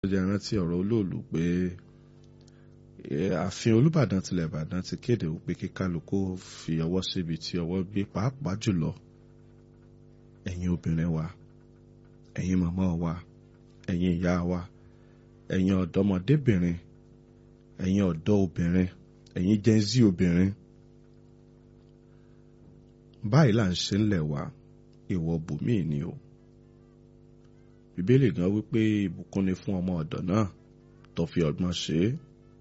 jẹ́ rántí ọ̀rọ̀ olóòlù pé ààfin olùbàdàn tilẹ̀ ìbàdàn ti kéde wípé kí kálukú fi ọwọ́ síbi tí ọwọ́ gbé pàápàá jùlọ ẹ̀yin obìnrin wa ẹ̀yin màmá wa ẹ̀yin ìyá wa ẹ̀yin ọ̀dọ́mọdébìnrin ẹ̀yin ọ̀dọ́ obìnrin ẹ̀yin jẹ́nzí obìnrin báyìí là ń ṣe ń lẹ̀ wá ìwọ bùnmí ni o bíbélì gan wípé ìbùkún ni fún ọmọ ọ̀dọ̀ náà tó fi ọgbọ́n ṣe é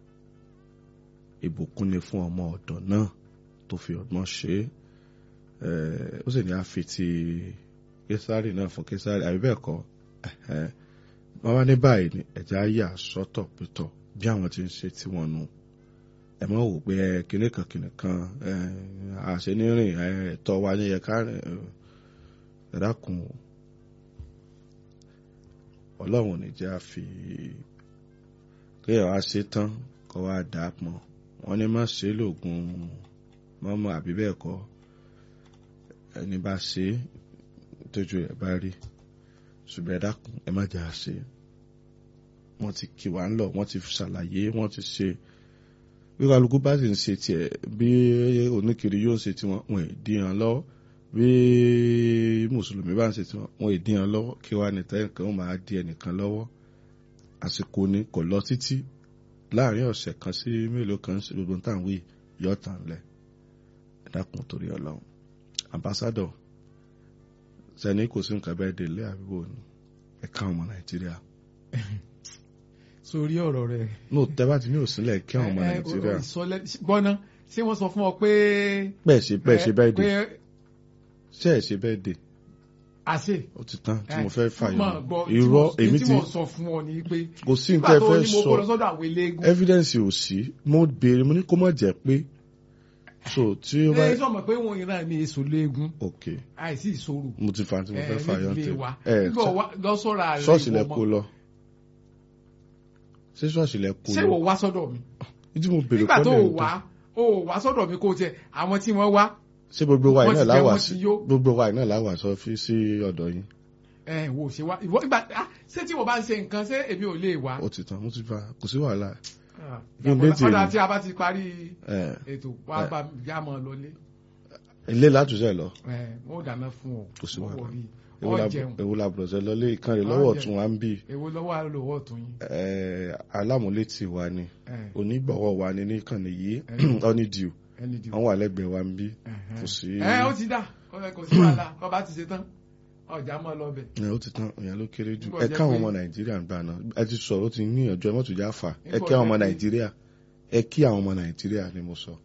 ìbùkún ni fún ọmọ ọ̀dọ̀ náà tó fi ọgbọ́n ṣe é ó sì ní àfi ti késárì náà fún késárì àbí bẹ́ẹ̀ kọ́ wọ́n wá ní báyìí ni ẹ̀já yà sọ́tọ̀ pétọ̀ bí àwọn ti ń ṣe tí wọ́n nu ẹ mọ̀ wò pé kinní kan kinní kan àṣenírìn ẹ̀tọ́ wa ní yẹ ká ẹ dákun ọlọ́run ò ní jẹ́ àfi kéèyàn wá ṣe tán kó wá dà á pọn wọ́n ní má ṣe lóògùn mọ́mọ́ àbí bẹ́ẹ̀ kọ́ ẹni bá ṣe tójú ẹ̀ bá rí ṣùgbọ́n ẹ dákun ẹ má jà á ṣe wọ́n ti kì wá ń lọ wọ́n ti ṣàlàyé wọ́n ti ṣe bí kálukú bá sì ń ṣe tiẹ̀ bí oníkiri yóò ṣe tiwọn wọn ì díyan lọ́wọ́ bí mùsùlùmí bá ń ṣe tiwọn wọn ì díyan lọ́wọ́ kí wàá ní tẹ́nìkan ó máa di ẹnìkan lọ́wọ́ àsìkò ni kò lọ títí láàrin ọ̀sẹ̀ kan sí mélòó kan sí gbogbo táwọn wí yọ tàn lẹ̀ ẹ dákun torí ọlọ́run ambassadọ sẹni kò sí nǹkan bẹ́ẹ̀ délé àbíbò ni ẹ ká ọmọ nàìjíríà. sórí ọ̀rọ̀ rẹ̀. no tẹ́bá ti ní òsínlẹ̀ kí àwọn ọmọ nàìjíríà. gbọ́ná ṣé wọ́n sọ fún ọ pé. bẹ́ẹ̀ ṣe bẹ́ẹ̀ ṣe bẹ́ẹ̀ dé ṣe ẹ̀ ṣe bẹ́ẹ̀ dé. àṣe. ó ti tán tí mo fẹ́ fàyọ. irọ́ èmi ti tí mo sọ fún ọ ni pé. kò sí nǹkan ẹ fẹ́ nígbà tó ní mo sọ kó lọ sọ́dọ̀ àwọn eléégún. evidence ò sí mo béèrè mo ní kó má jẹ́ pé so tí ó bá. ẹ sọ ma pé wọn ìran mi èso léegun ok àìsí ìṣòro. mo ti fa tí mo fẹ́ fàyọ nílé tẹ wa ẹ nígbà lọ sọ́ra rẹ̀ ṣọ́ọ̀ṣì lẹ kó lọ ṣé ṣọ́ọ̀ṣì lẹ kó ṣé lọ wò wá sọ́dọ̀ mi. tí mo béèrè nígbà tó kọ́lẹ̀ o wá o wá sọ́dọ̀ mi kó o tiẹ̀ àwọn tí wọ́n wá. ṣé gbogbo wa wọ́n iná ti jẹ, láwà wọ́n sí ti yó. gbogbo wa iná láwà sọ fi sí ọ̀dọ̀ yín ẹ wò ṣe wá ìwọ ìgbà ah, ṣé tí mo bá ń ṣe nǹkan ṣé èmi ò lè wá. ó ti tán mo ti fa kò sí wàhálà Ah, Bí n dé tì ọ̀dà mí. tí a bá ti parí ẹ ètò wa bá yá mọ́ lọlé ilé látúnṣe lọ ẹ wọ́n ò dáná fún ọ Kò sí wọ́n wàhálà. wọ̀ bí Èwo ọ la- jẹun èwo la bùrọ̀ṣẹ lọlé ìkan rẹ̀ Ọ lọ́wọ́ jẹun. ọ̀tún wa ń bì èwo lọ́wọ́ àlọ́wọ́ ọ̀tún yín. ẹ alámúlétì wa ni ẹ onígbọ̀wọ́ wa ni níkànnì yìí Ẹ. honeydew ẹni dìbò. wọ́n wà lẹ́gbẹ̀ẹ́ wa ń bí Ẹ̀hẹ́n. kò sí ẹ ó ti dà ọ̀rẹ́ kò sí wàhálà kọ́ bá ti ṣe tán ọjà mọ́ lọ bẹ̀. ẹ ó ti tán ìyẹn ló kéré jù Nígbà ẹ jẹ́ káwọn pé- ọmọ nàìjíríà ń gbà náà ẹ ti sọ̀rọ̀ ó ti níyànjú ẹ mọ́tò já fà ẹ Nígbà kí àwọn ọmọ jẹ́ pé- nàìjíríà ẹ kí àwọn ọmọ nàìjíríà ni mo sọ.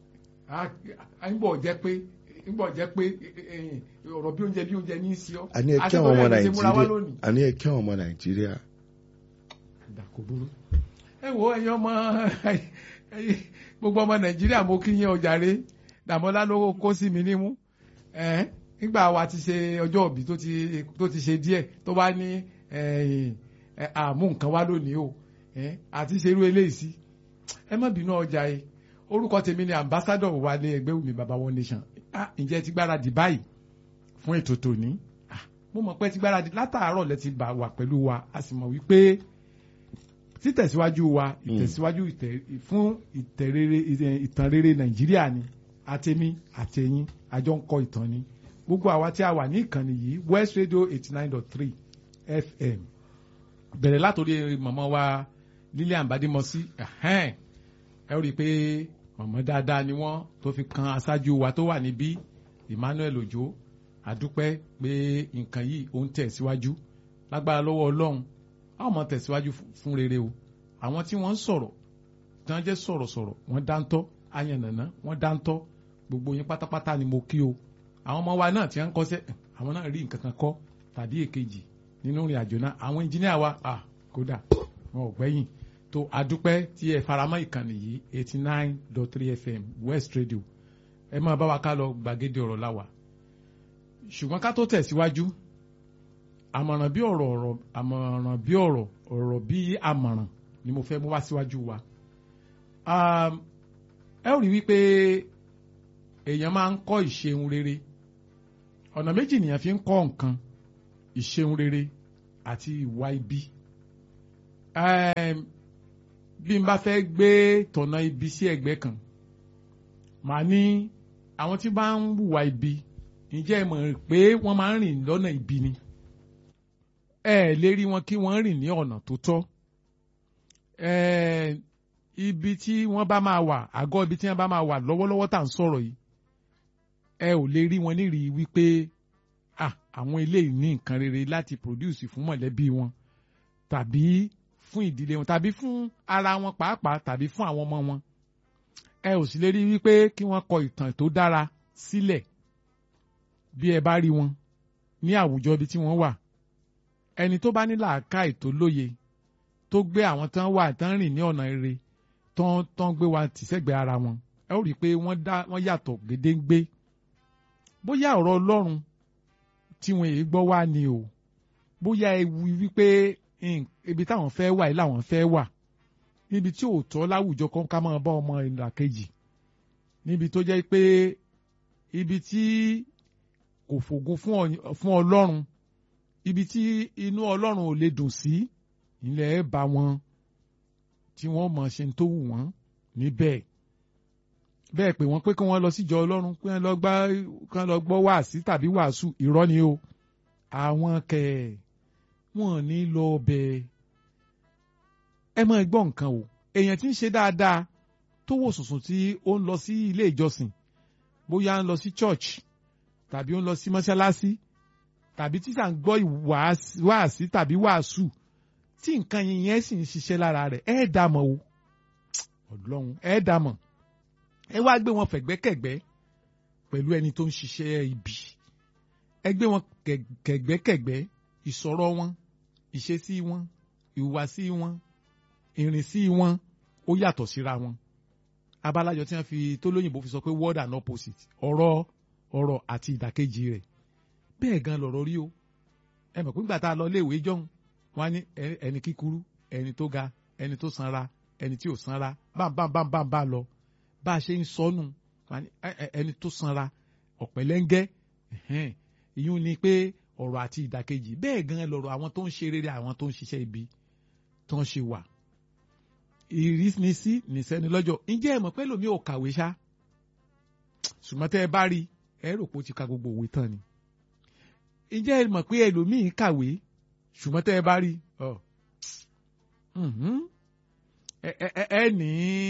à ń bọ̀ jẹ́ pé ń bọ̀ jẹ́ pé eh, eh, ọ̀rọ̀ bí oúnjẹ bí oúnjẹ ní í sí ọ́. àní ẹ kí Àti àwọn ọmọ bóyá ìṣe múra wá nàìjíríà lónìí. àní ẹ kí àwọn ọmọ nàìjíríà Dà, kò burú. ẹ wo ẹ̀yin ọmọ ẹ̀yin gbogbo ọmọ nàìjíríà mo kí yín ọjàre dàmọ́lá ló kó sí mi nímú Eh, nígbà wa ti ṣe ọjọ́ òbí tó ti tó ti ṣe díẹ̀ tó bá ní eh, eh, àmú nǹkan wá lónìí o Eh, àti ṣerú eléyìí sí ẹ má bínú ọjà yìí orúkọ tèmi ni ambassador wálé ẹgbẹ́ wùmí baba one nation Ah, ǹjẹ́ ti gbáradì báyìí fún ètò tòní Ah, mo mọ̀ pé ti gbáradì látàárọ̀ lẹ ti bá wà pẹ̀lú wa a sì mọ̀ wípé títẹ̀síwájú wa ìtẹ̀síwájú ìtẹ̀- fún ìtẹ̀rere ìtàn rere nàìjíríà ni àtẹ̀mí àtẹ̀yìn àjọ ń kọ ìtàn ni gbogbo àwa tí a wà ní ìkànnì yìí west radio eighty nine dot three fm bẹ̀rẹ̀ látòrí mọ̀mọ́ wa lilian badimosi ẹ̀hẹ́n ẹ ó rí i pé mọ̀mọ́ dáadáa ni wọ́n tó fi kan aṣáájú wa tó wà níbí emmanuel ojo àdúpẹ́ pé nǹkan yìí ó ń tẹ̀síwájú lágbára lọ́wọ́ ọlọ́run a ó máa tẹ̀síwájú fún- fún rere o àwọn tí wọ́n ń sọ̀rọ̀ tí wọ́n jẹ́ sọ̀rọ̀sọ̀rọ̀ wọ́n dáńtọ́ ayànnàná wọ́n dáńtọ́ gbogbo yín pátápátá ni mo kí o àwọn ọmọ wa náà tí wọ́n ń kọ́ṣẹ́ àwọn náà rí nǹkan kan kọ́ tàbí èkejì nínú ìrìn àjò náà àwọn ẹnjìníà wa ah, kódà wọn ò gbẹ́yìn tó adúpẹ́ tí ẹ faramọ́ ìkànnì yìí eighty nine dot three fm west radio ẹ máa bá wa ká lọ gbàgede ọ̀rọ̀ láwà ṣùgbọ́n ká tó tẹ̀síwájú àmọ̀ràn bí ọ̀rọ̀ ọ̀rọ̀ àmọ̀ràn bí ọ̀rọ̀ ọ̀rọ̀ bí àmọ̀ràn ni mo fẹ́ mú wá síwájú wa. Um, ẹ ó rí wípé èèyàn máa ń kọ́ ìṣeun rere ọ̀nà méjì nìyẹn fi ń kọ́ nǹkan ìṣeun rere àti ìwà ibi Ẹm, bí n bá fẹ́ gbé tọ̀nà ibi sí ẹ̀gbẹ́ kan màá ní àwọn tí bá ń hùwà ibi ǹjẹ́ ẹ mọ̀ pé wọ́n máa ń rìn lọ́nà ibi ni ẹ lè rí wọn kí wọ́n rìn ní ọ̀nà tó tọ́ Ẹm, ibi tí wọ́n bá máa wà àgọ́ ibi tí wọ́n bá máa wà lọ́wọ́lọ́wọ́ tá à ń sọ̀rọ̀ yìí ẹ ò lè rí wọn nírì wípé ah àwọn eléyìí ní nǹkan rere láti produce fún mọ̀lẹ́bí wọn tàbí fún ìdílé wọn tàbí fún ara wọn pàápàá tàbí fún àwọn ọmọ wọn ẹ ò sì lè rí wípé kí wọ́n kọ ìtàn tó dára sílẹ̀ bí ẹ bá rí wọn ní àwùjọ ibi tí wọ́n wà ẹni tó bá ní làákàì tó lóye tó gbé àwọn tán wà tán rìn ní ọ̀nà rere tán tán gbé wa tìṣẹ́gbẹ̀ẹ́ ara wọn ẹ ó rí i pé wọ́n dá wọ́n yàtọ̀ gédéǹgbé bóyá ọ̀rọ̀ Ọlọ́run tí wọn èyí gbọ́ wá ni o bóyá ewu wípé nk- ibi táwọn fẹ́ wà yìí làwọn fẹ́ wà níbi tí ò tọ́ láwùjọ kan ká máa bá ọmọ ìlà kejì níbi tó jẹ́ pé ibi tí kò fògùn fún ọ- fún Ọlọ́run ibi tí inú Ọlọ́run ò lè dùn sí ilẹ̀ bá wọn tí wọ́n mọ̀ ṣe ń tó wù wọ́n níbẹ̀ bẹ́ẹ̀ pé wọ́n pé kí wọ́n lọ síjọ Ọlọ́run pé wọ́n lọ gbá kí wọ́n lọ gbọ́ wàásí tàbí wàásù irọ́ ni o àwọn kẹ̀ wọ́n ní lọ bẹ̀ ẹ máa gbọ́ nǹkan o èèyàn tí ń ṣe dáadáa tó wò sùnsùn tí ó ń lọ sí ilé ìjọsìn bóyá ń lọ sí church tàbí ó ń lọ sí mọ́ṣáláṣí tàbí tí sà ń gbọ́ ìwàásí- wàásí tàbí wàásù tí nǹkan yẹn sì ń ṣiṣẹ́ lára rẹ̀ ẹ dá mọ̀ o ọlọ́run ẹ dá mọ̀ ẹ wá gbé wọn fẹ̀gbẹ́kẹ̀gbẹ́ pẹ̀lú ẹni tó ń ṣiṣẹ́ ibi ẹ gbé wọn kẹ̀- kẹ̀gbẹ́kẹ̀gbẹ́ ìsọ̀rọ̀ wọn ìṣesí wọn ìhùwàsí wọn ìrìnsí wọn ó yàtọ̀ síra wọn abalájọ tí wọ́n fi tó lóyìnbó fi sọ pé word and opposite ọ̀rọ̀ ọ̀rọ̀ àti ìdàkejì rẹ̀ bẹ́ẹ̀ gan lọ̀rọ̀ rí o ẹ mọ̀ pé nígbà tá a lọ léèwé jọ́hún wọ́n á ní ẹ- ẹni kíkúrú ẹni tó ga ẹni tó sanra ẹni tí ò sanra bámbámbámbá lọ bá a ṣe ń sọnù wọ́n á ní ẹ- ẹ- ẹni tó sanra ọ̀pẹ̀lẹ́ngẹ́ ẹ̀hẹ́n, ìyún ni pé ọ̀rọ̀ àti ìdàkejì bẹ́ẹ̀ gan lọ̀rọ̀ àwọn tó ń ṣe rere àwọn tó ń ṣiṣẹ́ ibi tó ń ṣe wà ìrísí nìsẹ́ni lọ́jọ́ ǹjẹ́ ẹ mọ̀ pé lómi ò kàwé ṣá ṣùgbọ́n tẹ́ ẹ bá rí ẹ rò pé ó ti ka gbogbo òwe tán ni ǹjẹ́ ẹ mọ̀ pé ẹlòmíì kàwé ṣùgbọ́n tẹ́ ẹ bá rí ọ mhm. ẹ ẹ ẹ ẹ ní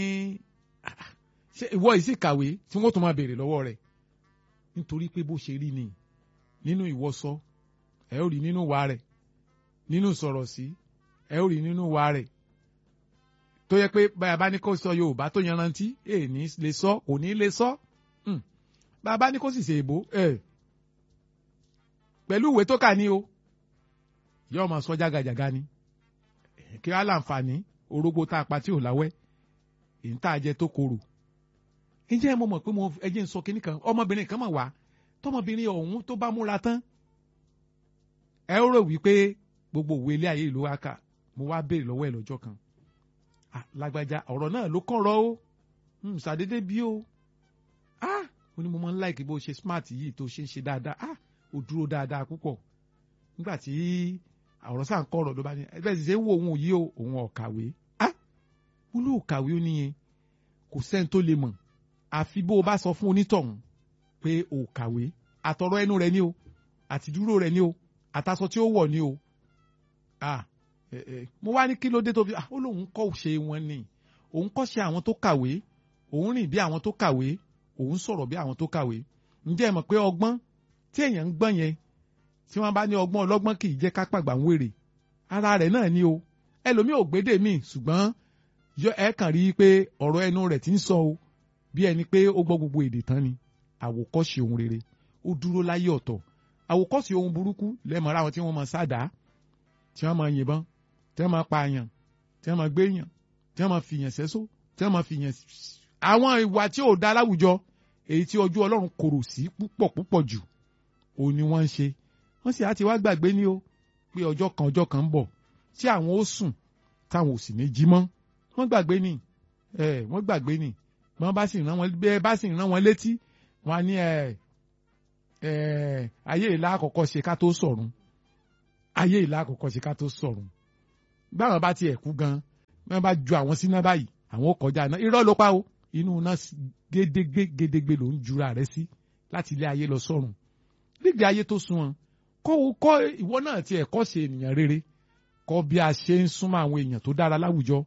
ṣé ìwọ yìí sì kàwé tí wọ́n tún máa béèrè lọ́wọ́ rẹ̀ nítorí pé bó ṣe rí ni nínú ìwọṣọ ẹ ó rí nínú wa rẹ̀ nínú sọ̀rọ̀ sí ẹ ó rí nínú wa rẹ̀ tó yẹ pé báyà bá ní kó sọ Yorùbá tó yanrantí ẹ ní lè sọ kò ní lè sọ Hmm. bàbá ní kó sì ṣe èbó ẹ pẹ̀lú ìwé tó kà ní o yóò máa sọ jágajàga ni kí wàá láǹfààní orógbó tá a pa tí ò láwẹ́ èyí tá a jẹ tó korò ǹjẹ́ mo mọ̀ pé mo ẹjẹ́ ń sọ kínní kan ọmọbìnrin kan mọ̀ wá tọmọbìnrin ọ̀hún tó bá múra tán ẹ ó rò wípé gbogbo òwe ilé ayé ìlú wa kà mo wá béèrè lọ́wọ́ ẹ̀ lọ́jọ́ kan Ah, lágbájá ọ̀rọ̀ náà ló kàn rọ́ ó Hmm, ṣàdédé bí ó ah ó ní mo máa ń láìkí bó ṣe smart yìí tó ṣe ń ṣe dáadáa ah ó dúró dáadáa púpọ̀ nígbà tí àwòrán sáà ń kọ́ ọ̀rọ̀ ló bá ní ẹgbẹ́ sì ṣe ń wo òun yìí o òun ọ̀kàwé ah mo ló kàwé ó níyẹn kò sẹ́ni tó lè mọ̀ àfi bó o bá sọ fún onítọ̀hún pé o kàwé àtọ̀rọ̀ ẹnu rẹ ni o àti dúró rẹ ni o àtàsọ tí ó wọ̀ ni o ah ẹ ẹ mo wá ní kí ló dé tó fi ah ó lóun kọ́ ṣe wọn ni òun kọ́ ṣe àwọn tó kàwé òun rìn bí àwọn tó kàwé òun sọ̀rọ̀ bí àwọn tó kàwé ǹjẹ́ ẹ mọ̀ pé ọgbọ́n tí èèyàn ń gbọ́n yẹn tí wọ́n bá ní ọgbọ́n ọlọ́gbọ́n kì í jẹ́ ká pàgbà ń wèrè ara rẹ̀ náà ni o ẹlòmíì ò gbédè míì ṣùgbọ́n yọ ẹ kàn rí i pé ọ̀rọ̀ ẹnu rẹ̀ ti ń sọ o bí ẹni pé ó gbọ́ gbogbo èdè tán ni àwòkọ́ṣe ohun rere ó dúró láyé ọ̀tọ̀ àwòkọ́ṣe ohun burúkú lẹ́mọ̀ọ́ra àwọn tí wọ́n máa sáàdá tí wọ́n máa yìnbọn tí wọ́n máa pààyàn tí wọ́n máa gbéyàn tí wọ́n máa fìyàn sẹ́só tí wọ́n máa fìyàn àwọn ìwà tí ò dá láwùjọ èyí tí ojú ọlọ́run korò sí púpọ̀ púpọ̀ jù òun ni wọ́n ń ṣe wọ́n sì á ti wá gbàgbé ní o pé ọjọ́ kan ọjọ́ kan ń bọ̀ tí àwọn ó sùn táwọn ò sì ní jí mọ́ wọ́n gbàgbé ni ẹ wọ́n gbàgbé ni wọ́n bá sì rán wọn bẹ́ẹ̀ bá sì rán wọn létí wọ́n á ní ẹ ẹ ayé ìlà àkọ́kọ́ ṣe ká tó sọ̀run ayé ìlà àkọ́kọ́ ṣe ká tó sọ̀run báwọn bá tiẹ̀ kú gan wọ́n bá ju àwọn síná báyìí àwọn ó kọjá náà irọ́ ló pa o inú náà gédégbé gédégbé ló ń jura rẹ sí láti ilé ayé lọ sọ́run nígbè ayé tó sunwọ̀n kọ́ kọ́ ìwọ náà tiẹ̀ kọ́ ṣe ènìyàn rere kọ́ bí a ṣe ń súnmọ́ àwọn èèyàn tó dára láwùjọ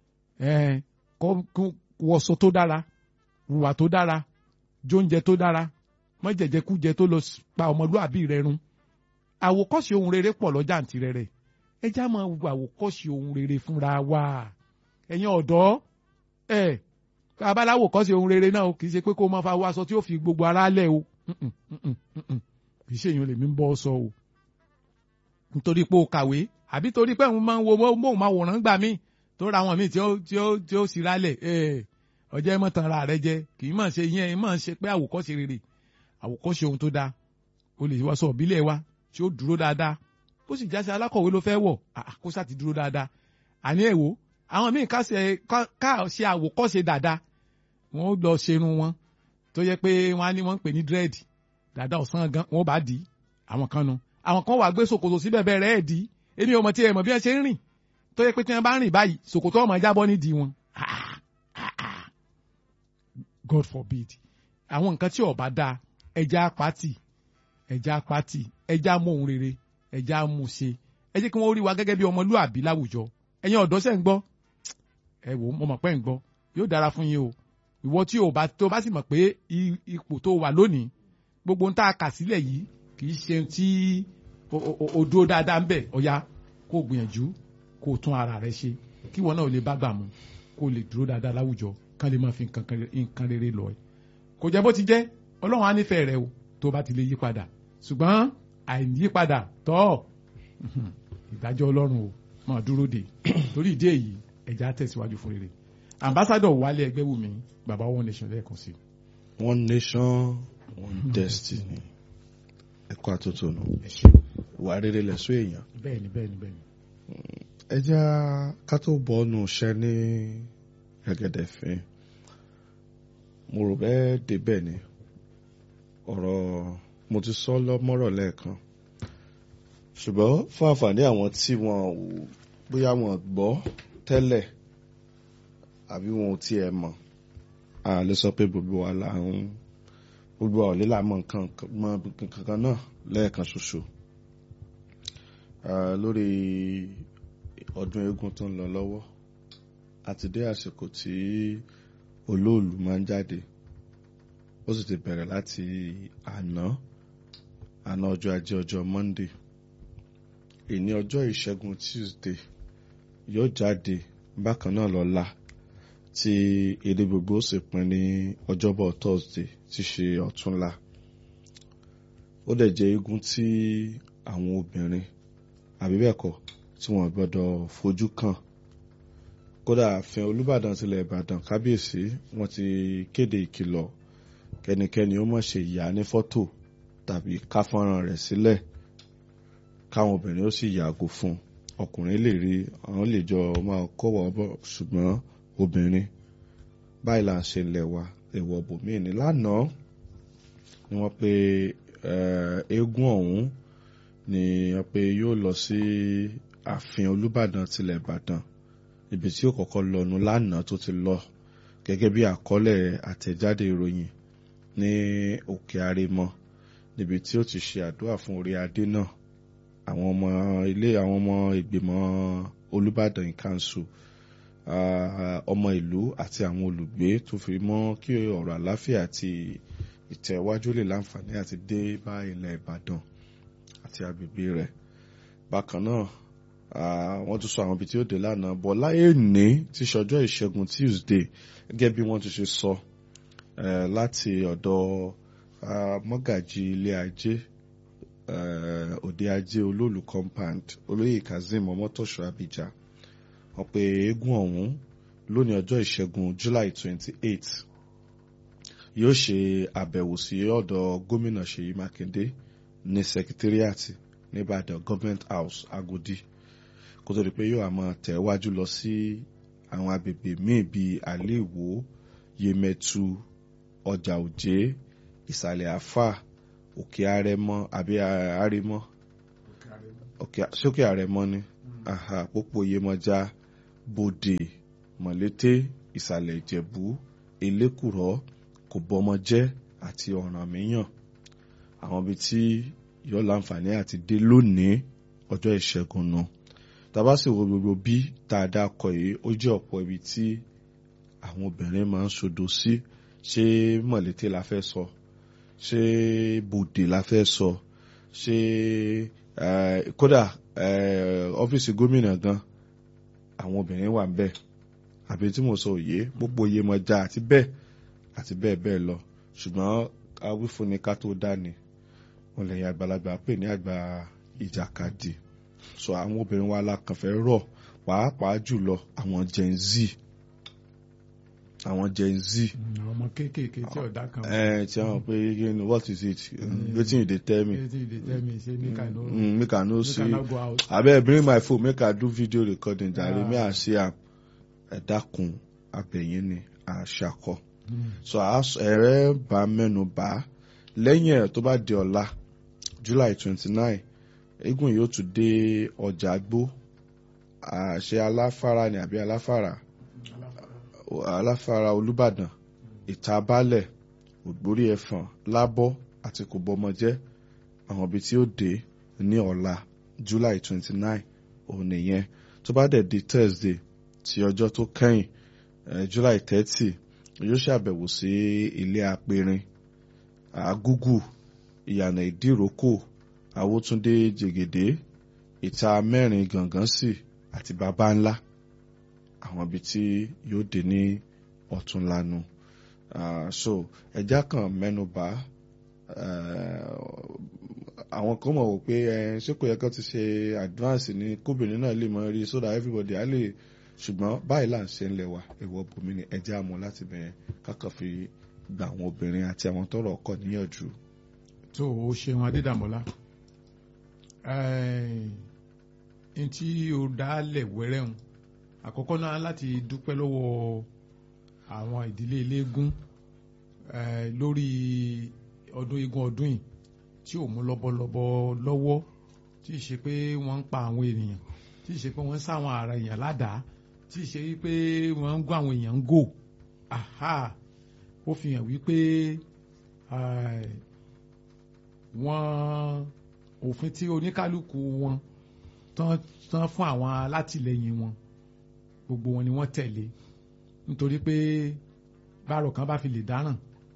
kọ́ wọṣọ tó dára hùwà tó dára jóúnjẹ tó dára mọ́jẹ̀jẹkújẹ tó lọ pa ọmọlúàbí rẹ run àwòkọ́ṣe ohun rere pọ̀ lọ́jà àǹtí rẹ̀ rẹ̀ ẹ já máa wo àwòkọ́ṣe ohun rere fúnra wa ẹ̀yin ọ̀dọ́ ẹ̀ babaláwo kọ́ṣe ohun rere náà kì í ṣe pé kó máa fa wọ aṣọ tí ó fi gbogbo ara lẹ̀ o kì í ṣe èèyàn lèmi ń bọ́ sọ o nítorí pé o kàwé àbí torí pé òun máa ń wo móhùnmáwòrán gbà mí tó ra àwọn míì tí ó tí ó tí ó sì rálẹ̀ ọjọ́ ẹ̀ mọ̀ tán ra rẹ jẹ kì í mọ̀ ṣe yẹn ẹ̀ mọ̀ ṣe pé àwòkọ́ṣe rere àwòkọ́ṣe ohun tó dáa o lè wá sọ ìbílẹ̀ wa tí ó dúró dáadáa bó sì jáse alákọ̀wé ló fẹ́ wọ̀ kó sá ti dúró dáadáa àní ẹ̀wò àwọn míì ká ṣe àwòkọ́ṣe dáadáa wọ́n lọ ṣerun wọn tó yẹ pé wọ́n á ní wọ́n ń pè ní dread dáadáa ọ̀sán gan wọ́n bá dì í àwọn kan nu àwọn kan wà gbé ṣòkòtò síbẹ̀ bẹ́ẹ̀ rẹ̀ ẹ̀ dì í èmi ò mọ̀ tí ẹ mọ̀ bí wọ́n ṣe ń rìn tó yẹ pé tí wọ́n bá rìn báyìí ṣòkòtò ọmọ jábọ́ nídìí wọn God forbid àwọn nǹkan tí ó bá dáa ẹja pátì ẹja pátì ẹja mú ohun rere ẹja mú ṣe ẹ jẹ́ kí wọ́n rí wa gẹ́gẹ́ bí ọmọlúàbí láwùjọ ẹ̀yin ọ̀dọ́ sẹ́ ń gbọ́ ẹ wò mo mọ̀ pé ń gbọ́ yóò dára fún yín o ìwọ tí o bá tó bá sì mọ̀ pé ipò tó wà lónìí gbogbo ń tá a kà sílẹ̀ yìí kì í ṣe tí o dúró dáadáa ń bẹ̀ ọ̀ya kó o gbìyànjú kó o tún ara rẹ ṣe kí wọn náà lè bá gbà mú kó o lè dúró dáadáa láwùjọ kán lè máa fi nǹkan rere lọ ẹ kò jẹ́ bó ti jẹ́ ọlọ́run á nífẹ̀ẹ́ rẹ o tó bá ti lè yí padà ṣùgbọ́n àìyípadà tọ́ ìdájọ́ ọlọ́run o máa dúró dè torí ìdí èyí ẹ̀já tẹ̀síwájú fún rere ambassadọ̀ wálé ẹgbẹ́wùmí baba one nation lẹ́ẹ̀kan sí. one nation one destiny ẹ̀kọ́ àtúntònù ìwà rere lẹ̀sọ́ èèyàn. bẹ́ẹ̀ni bẹ́ẹ̀ni bẹ́ẹ̀ni. ẹ já ká tó bọ́ ọ́nù iṣẹ́ ní gẹ́gẹ́dẹ́ fín mo rò bẹ́ẹ̀ débẹ̀ ni ọ̀rọ̀ mo ti sọ lọ́mọ́rọ̀ lẹ́ẹ̀kan ṣùgbọ́n fún àǹfààní àwọn tí wọn ò bóyá wọn gbọ́ tẹ́lẹ̀ àbí wọn ò tiẹ̀ mọ̀ a lè sọ pé gbogbo wa là ń gbogbo wa ò lè là mọ̀ nǹkan mọ̀ kankan náà lẹ́ẹ̀kan ṣoṣo lórí ọdún eégún tó ń lọ lọ́wọ́ àti dé àsìkò tí olóòlù máa ń jáde ó sì ti bẹ̀rẹ̀ láti àná àná ọjọ́ ajé ọjọ́ monday ìní ọjọ́ ìṣẹ́gun tuesday yóò jáde bákan náà lọ́la tí èdè gbogbo ó sì pín ní ọjọ́bọ̀ thursday tí ṣe ọ̀túnla ó dẹ̀ jẹ́ eégún tí àwọn obìnrin àbí bẹ́ẹ̀ kọ́ tí wọ́n gbọ́dọ̀ fojú kàn kódà ààfin olùbàdàn tilẹ̀ ìbàdàn kábíyèsí wọ́n ti kéde ìkìlọ̀ kẹ́nikẹ́ni ó má ṣe yà ní fọ́tò tàbí ká fọ́nrán rẹ̀ sílẹ̀ káwọn obìnrin ó sì yàgò fún ọkùnrin lè rí àwọn lè jọ máa kọ́wọ́ bọ̀ ṣùgbọ́n obìnrin báyìí là ń ṣe ilẹ̀ wa èèwọ̀ bòmíì ní lánàá ni wọ́n pe eégún ọ̀hún ni wọ́n pe yóò lọ sí ààfin olùbàdàn tilẹ̀ ìbàdàn ibi tí ó kọ́kọ́ lọ́nu lánàá tó ti lọ gẹ́gẹ́ bí àkọọ́lẹ̀ àtẹ̀jáde ìròyìn ní òkè àrèmọ níbi tí ó ti ṣe àdúrà fún orí adé náà àwọn ọmọ ilé àwọn ọmọ ìgbìmọ̀ olùbàdàn council ọmọ ìlú àti àwọn olùgbé tó fi mọ́ kí ọ̀rọ̀ àláfíà àti ìtẹ̀wájú lè láǹfààní àti dé bá ilẹ̀ ìbàdàn àti agbègbè rẹ̀ bákan náà wọ́n tún sọ àwọn ibi tí ó dé lánàá bọ̀ láyé ní tí ṣọjọ́ ìṣẹ́gun tuesday gẹ́gẹ́ bí wọ́n ti ṣe sọ láti ọ̀dọ̀ mọ́gàjì ilé ajé òde ajé olóòlù compound olóyè kazeem ọmọtọ́ṣọ abija wọ́n pe eégún ọ̀hún lónìí ọjọ́ ìṣẹ́gun july twenty eight yóò ṣe àbẹ̀wò sí ọ̀dọ̀ gómìnà ṣèyí mákindé ní sekitiriati nìbàdàn government house agodi kó tó di pé yóò máa tẹ̀wájú lọ sí àwọn agbègbè míì bíi àléèwò yemẹtu ọjà òjé ìsàlẹ̀ àfà òkè àrẹmọ àbí àrẹmọ sókè àrẹmọ ni aha pópó Yemọja Bòdè Mọ̀lété Ìsàlẹ̀ Ìjẹ̀bú Elékùrọ́ Kòbọ́mọjẹ́ àti Ọ̀rànmíyàn àwọn ibi tí yóò láǹfààní àti dé lónìí ọjọ́ ìṣẹ́gun náà tàbá sì wo gbogbo bí tá a dá kọ yìí ó jẹ́ ọ̀pọ̀ ibi tí àwọn obìnrin máa ń sodo sí ṣé Mọ̀lété la fẹ́ sọ ṣé Bòdè la fẹ́ sọ ṣé eh, kódà eh, ọ́fíìsì gómìnà gan àwọn obìnrin wà ń bẹ̀ àbí tí mo sọ òye gbogbo Yemọja àti bẹ́ẹ̀ àti bẹ́ẹ̀ bẹ́ẹ̀ lọ ṣùgbọ́n awífúnni ká tó dání wọn lẹ́yìn àgbàlagbà pè ní àgbà ìjàkadì so àwọn obìnrin wa la kàn fẹ́ rọ̀ pàápàá jùlọ àwọn Gen Z àwọn Gen Z Mm, àwọn ọmọ kéékèèké tí ọ̀dà kan ẹ tí wọn pe again what is it Mm. wetin you dey tell me Wetin you dey tell me say make I no mm, make I no make I see no go out. abeg bring my phone make I do video recording jare Ah. me I see am ẹ dákun abẹ̀yìn ni àṣàkọ Mm. so ẹ̀rẹ́ bá mẹ́nu bá lẹ́yìn ẹ̀ tó bá di ọ̀la July twenty nine eégún yóò tún dé ọjà gbó àṣẹ aláfárá ni àbí aláfárá aláfárá Olúbàdàn ìta balẹ̀ ògbórí ẹ̀fọ̀n lábọ́ àti kòbọ́mọjẹ́ àwọn ibi tí ó dé ní ọ̀la July twenty nine òun nìyẹn tó bá dẹ̀ di Thursday tí ọjọ́ tó kẹ́yìn eh, July thirty yóò ṣàbẹ̀wò sí ilé apẹ̀rin àgúgù ìyànà ìdíròkò àwòtúndé jègèdè ìta mẹ́rin gàngán sí àti bàbá ńlá àwọn ibi tí yóò dé ní ọ̀túnlanu Ah, so ẹja kan mẹ́nubà àwọn kan mọ̀ wò pé eh, ṣé kò yẹ kó ti ṣe advance ní kóbìnrin náà lè mọ rí so that everybody á lè ṣùgbọ́n báyìí là ń ṣe ń lẹ̀ wá èèwọ̀ bòmí ni ẹja àmọ́ láti bẹ̀rẹ̀ kákan fi gba àwọn obìnrin àti àwọn tọrọ ọkọ níyànjú. tó o ṣeun adédàmọ́lá n tí o dálẹ̀ wẹ́rẹ́hùn àkọ́kọ́ náà láti dúpẹ́ lọ́wọ́ àwọn ìdílé eléégún eh, lórí ọdún eégún ọdún yìí tí ò mú lọ́bọ̀lọ́bọ̀ lọ́wọ́ tí ì ṣe pé wọ́n ń pa àwọn ènìyàn tí ì ṣe pé wọ́n ń sáwọn ara èèyàn ládàá tí ì ṣe wípé wọ́n ń gún àwọn èèyàn ń gò aha ó fi hàn wípé eh, wọ́n òfin tí oníkálukú wọn tán tán fún àwọn alátìlẹyìn wọn gbogbo wọn ni wọ́n tẹ̀lé nítorí pé bárò kan bá fi lè dáràn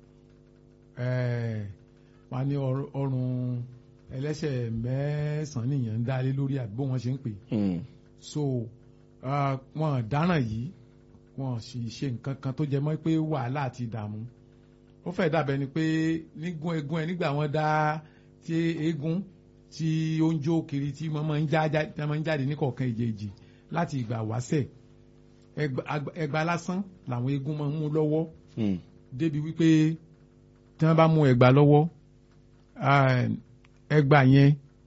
ẹ̀ẹ́ wọ́n á ní ọr- ọrùn ẹlẹ́sẹ̀ mẹ́sàn-án nìyẹn ń dálé lórí àdúgbò wọn ṣe ń pè so ah, wọn dáràn yìí wọn sì ṣe nǹkan kan tó jẹ mọ́ pé wàhálà àti ìdààmú ó fẹ́ dàbẹ̀ ni pé nígún eégún ẹ nígbà wọn dá tí eégún tí ó ń jó kiri tí wọ́n máa ń já já- tí wọ́n máa ń jáde ní kọ̀ọ̀kan ìjèjì láti ìgbà wáṣẹ̀ ẹgba- agba- ẹgba lásán làwọn eégún máa ń mú lọ́wọ́ débi wípé tí wọ́n bá mú ẹgba lọ́wọ́ ah, ẹgba yẹn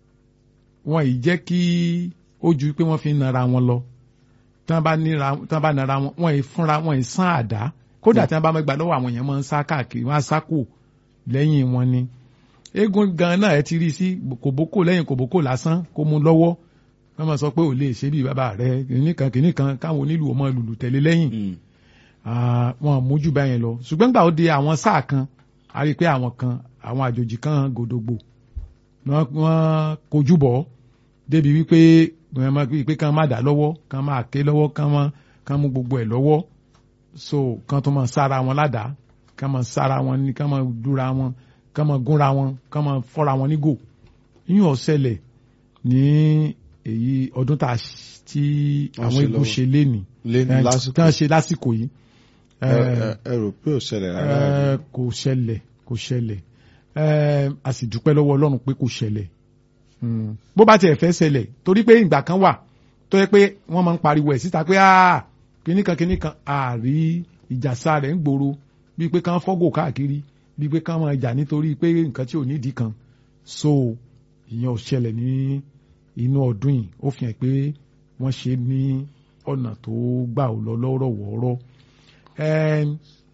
wọn ì jẹ́ kí ó ju pé wọ́n fi ń nara wọn lọ tí wọ́n bá nira- tí wọ́n bá nara wọn wọn ì fúnra wọn ì sán àdá kódà tí wọ́n bá mẹ́gbà lọ́wọ́ àwọn èèyàn máa ń sá káàkiri wọ́n á sá kù lẹ́yìn wọn ni eégún gan náà ẹ ti rí sí kòbókò lẹ́yìn kòbókò lásán kó mú lọ́wọ́ wọ́n máa sọ pé ò lè ṣe bí bàbá rẹ kìnnìkan kìnnìkan káwọn onílù ọmọ lùlù tẹ̀lé lẹ́yìn Ah, wọn mójú báyẹn lọ ṣùgbọ́n gbà ó de àwọn sáà kan a rí i pé àwọn kan àwọn àjòjì kan gòdògbò wọ́n wọ́n kojú bọ̀ débi wípé wọ́n máa wípé kán má dà lọ́wọ́ kán máa ké lọ́wọ́ kán má kán mú gbogbo ẹ̀ lọ́wọ́ so kán tó máa sára wọn ládàá kán máa sára wọn ní kán máa dúra wọn kán máa gúnra wọn kán máa fọ́ra wọn nígò yíyan ọ̀sẹ̀lẹ̀ ní èyí ọdún tá a ṣ- tí Wọ́n àwọn ṣe igun lọ́wọ́. ṣe léni lé ní tí lásìkò wọ́n ṣe lásìkò yìí ẹ ẹ- ẹ rò pé ò ṣẹlẹ̀ rárá ẹ, kò ṣẹlẹ̀ kò ṣẹlẹ̀ ẹ, a sì dúpẹ́ lọ́wọ́ Ọlọ́run pé kò ṣẹlẹ̀ Mm. bó bá tiẹ̀ fẹ́ ṣẹlẹ̀ torí pé ìgbà kan wà tó yẹ pé wọ́n máa ń pariwo ẹ̀ síta pé "Ah, kinní kan kinní kan àárí ìjàsá rẹ̀ ń gbòòrò bíi pé kán fọ́gò káàkiri bíi pé kán máa jà nítorí pé nǹkan tí ò nídìí kan so ìyẹn ò ṣẹlẹ̀ ní inú ọdún yìí ó fi hàn pé wọ́n ṣe ní ọ̀nà tó gbà ó lọ lọ́rọ̀ wọ́ọ́rọ́ Ẹm,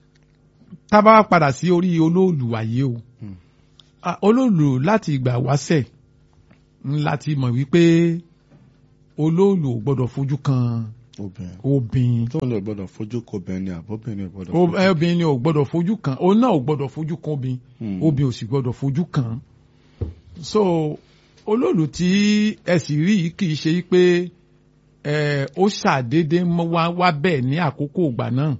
tá a bá wá padà sí orí olóòlù wáyé o Hmm. Ah, olóòlù láti ìgbà wáṣẹ̀ ń láti mọ̀ wípé olóòlù ò gbọ́dọ̀ fojú kan obìnrin obìnrin tóun lè gbọ́dọ̀ fojú ko obìnrin ni àbóbìnrin ò gbọ́dọ̀ O- fojú ẹ, obìnrin ni ò gbọ́dọ̀ fojú kan òun náà ò gbọ́dọ̀ fojú kan obìnrin Hmm. obìnrin ò sì gbọ́dọ̀ fojú kan so olóòlù tí ẹ sì rí yìí kì í ṣe pé ẹ ó ṣàdédé mọ́ wá wá bẹ́ẹ̀ ní àkókò ìgbà náà